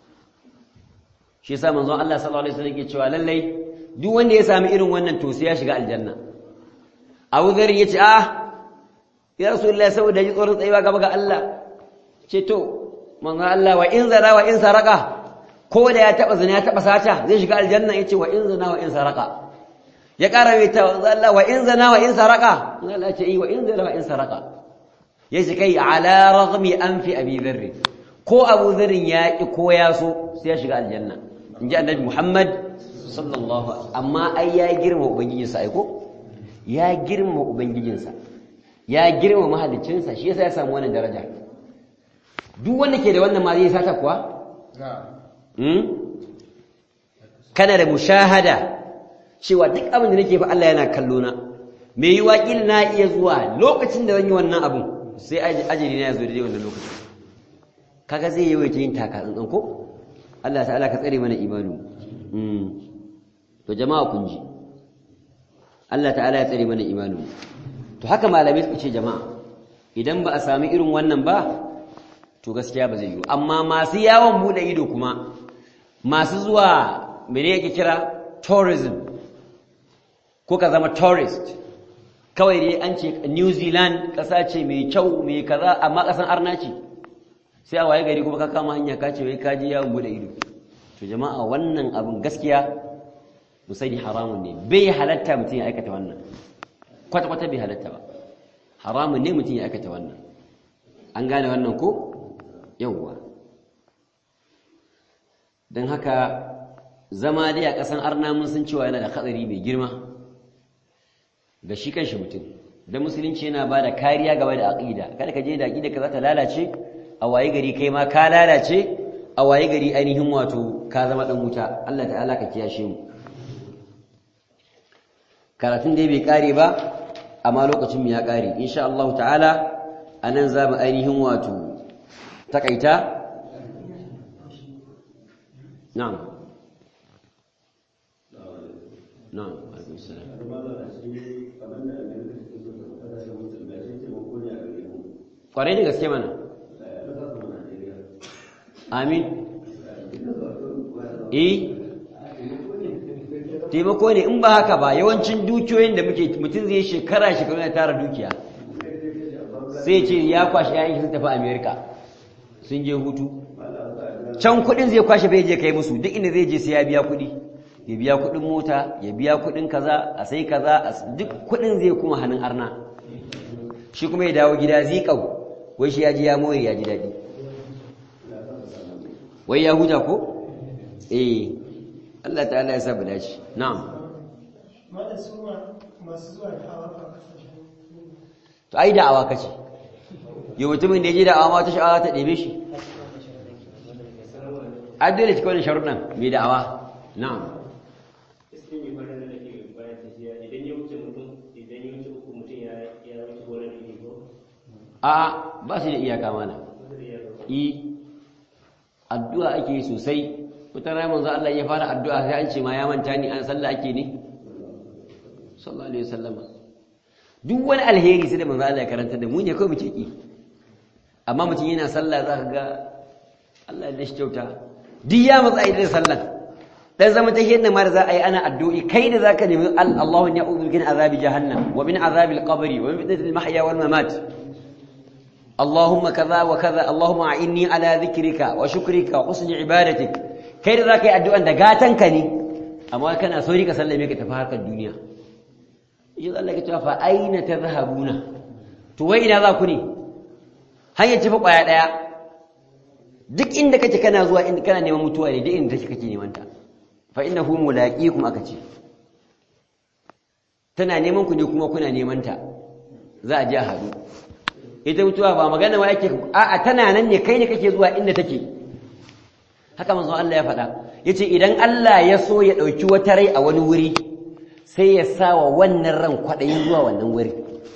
shi yasa manzon Allah sallallahu alaihi wasallam yake cewa lallai duk wanda ya sami irin wannan to sai ya shiga aljanna Abu Dharr yace ah ya rasulullahi saboda ji tsoron tsayuwa gaba ga Allah ce to manzo Allah wa in zana wa in saraka ko da ya taba zina ya taba sata zai shiga aljanna yace wa in zana wa in saraka ya kara mai ta manzo Allah wa in zana wa in saraka manzo Allah ce eh wa in zana wa in saraka yace kai ala raghmi anfi abi dharr ko abu dharr ya ki ko ya so sai ya shiga aljanna inji annabi Muhammad sallallahu amma ai ya girma ubangijinsa ai ko ya girma ubangijinsa ya girma mahaliccinsa shi yasa ya samu wannan daraja duk wanda ke da wannan ma zai sata kuwa kana da mushahada cewa duk abin da nake fa Allah yana kallo na me yi waƙil na iya zuwa lokacin da zan yi wannan abin sai ajali na ya zo da wannan lokacin kaga zai yawaita yin taka tsantsan ko Allah ta'ala ka tsare mana imanu to jama'a kun ji Allah ta'ala ya tsare mana imanu to haka malamai suka ce jama'a idan ba a sami irin wannan ba to gaskiya ba zai yi amma masu yawon bude ido kuma masu zuwa mene yake kira tourism ko ka zama tourist kawai dai an ce New Zealand ƙasa ce mai kyau mai kaza amma ƙasan arna ce sai a waye gari kuma ka kama hanya ka ce wai ka ji yawon bude ido to jama'a wannan abin gaskiya musai haramun ne bai halatta mutum ya aikata wannan kwata-kwata bai halatta ba haramun ne mutum ya aikata wannan an gane wannan ko yawwa don haka zama dai a ƙasan arna mun san cewa yana da hatsari mai girma ga shi kanshi mutum da musulunci yana ba da kariya game da aƙida kada ka je da aƙida ka za ta lalace a waye gari kai ma ka lalace a waye gari ainihin wato ka zama ɗan wuta Allah ta'ala ka kiyashe mu karatun dai bai ƙare ba amma lokacin mu ya ƙare insha Allah ta'ala anan za mu ainihin wato takaita na'am na'am alaikum salam kwarai da gaske mana amin eh taimako ne in ba haka ba yawancin dukiyoyin da muke mutum zai shekara shekaru na tara dukiya sai ce ya kwashe yayin sun tafi america sun je hutu can kudin zai kwashe bai je kai musu duk inda zai je sai ya biya kudi ya biya kudin mota ya biya kudin kaza a sai kaza duk kudin zai kuma hannun arna shi kuma ya dawo gida zikau wai shi ya ji ya more ya ji daɗi wai ya huta ko eh Allah ta'ala ya sabu dace na'am Mata su masu zuwa da awa kasashen to ai da'awa kace yau mutumin da ya je da'awa ma ta sha'awa ta ɗebe shi a dole cikin wani sharuɗan mai da'awa na'am iskin yi fara da ke bayan tafiya idan ya wuce mutum idan ya wuce uku mutum ya ya wuce wurin da ke ko a ba su da iyaka mana wanda ya ga i addu'a ake yi sosai wata rana manzo Allah ya fara addu'a sai an ce ma ya manta ni an sallah ake ne sallallahu alaihi wasallama duk wani alheri sai da manzo Allah ya karanta da mu ne kawai muke ki amma mutum yana sallah zaka ga Allah ya dashi kyauta duk ya matsa idan sallah dan zama ta yadda ma da za a yi ana addu'i kai da zaka nemi Allahu ya uzu min azabi jahannam wa min azabi al-qabri wa min fitnatil mahya wal mamat اللهم كذا وكذا اللهم أعني على ذكرك وشكرك وحسن عبادتك kai da za ka yi addu'an da gatanka ne amma kana sauri ka sallame ka tafi harkar duniya yi Allah ka cewa fa aina ta zahabuna to wai ina za ku ne hanyar ci fa ƙwaya ɗaya duk inda kake kana zuwa inda kana neman mutuwa ne duk inda take kake neman ta fa innahu mulaqikum aka ce tana neman ku ne kuma kuna neman ta za a je a haɗu ita mutuwa ba magana wa yake a'a tana nan ne kai ne kake zuwa inda take haka manzo Allah ya faɗa yace idan Allah ya so ya ɗauki wata rai a wani wuri sai ya sa wa wannan ran kwaɗayin zuwa wannan wuri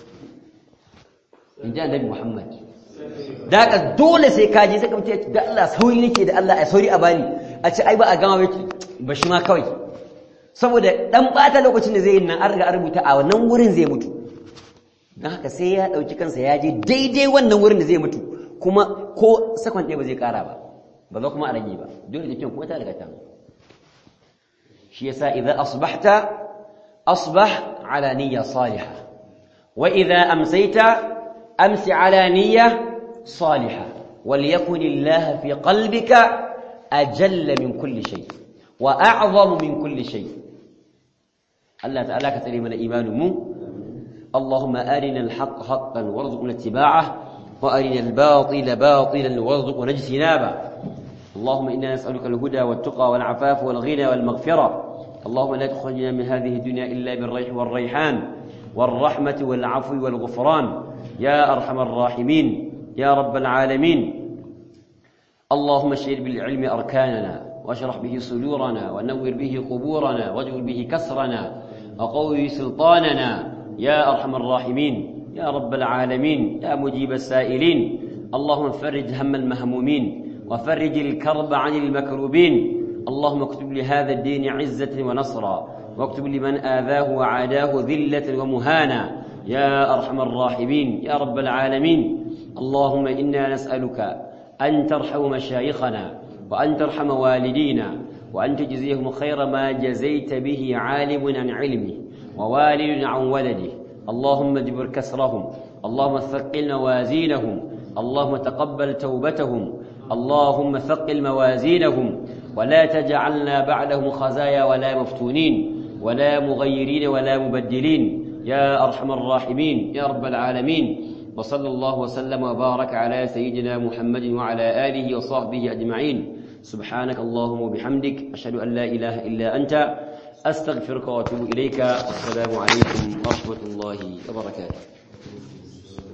in ji annabi Muhammad da ka dole sai ka je sai ka mutu da Allah sauri nake da Allah a sauri a bani a ce ai ba a gama ba shi ma kawai saboda dan bata lokacin da zai yi nan an riga an rubuta a wannan wurin zai mutu don haka sai ya ɗauki kansa ya je daidai wannan wurin da zai mutu kuma ko sakon ɗaya ba zai ƙara ba ba za kuma a rage ba dole da kyan kuma ta daga ta shi yasa idan asbahta asbah ala niyya salihah wa idza amsayta amsi ala niyya salihah وليكن الله في قلبك أجل من كل شيء وأعظم من كل شيء الله تعالى كتري من إيمان مو اللهم أرنا الحق حقا وارزقنا اتباعه وأرنا الباطل باطلا وارزقنا اجتنابه اللهم إنا نسألك الهدى والتقى والعفاف والغنى والمغفرة اللهم لا تخرجنا من هذه الدنيا إلا بالريح والريحان والرحمة والعفو والغفران يا أرحم الراحمين يا رب العالمين اللهم اشهد بالعلم أركاننا واشرح به صدورنا ونور به قبورنا واجعل به كسرنا وقوي سلطاننا يا أرحم الراحمين يا رب العالمين يا مجيب السائلين اللهم فرج هم المهمومين وفرج الكرب عن المكروبين اللهم اكتب لهذا الدين عزة ونصرا واكتب لمن آذاه وعاداه ذلة ومهانا يا أرحم الراحمين يا رب العالمين اللهم إنا نسألك أن ترحم مشايخنا وأن ترحم والدينا وأن تجزيهم خير ما جزيت به عالم عن علمه ووالد عن ولده اللهم اجبر كسرهم اللهم ثقل موازينهم اللهم تقبل توبتهم اللهم ثقل موازينهم ولا تجعلنا بعدهم خزايا ولا مفتونين ولا مغيرين ولا مبدلين يا أرحم الراحمين يا رب العالمين وصلى الله وسلم وبارك على سيدنا محمد وعلى آله وصحبه أجمعين سبحانك اللهم وبحمدك أشهد أن لا إله إلا أنت أستغفرك وأتوب إليك والسلام عليكم ورحمة الله وبركاته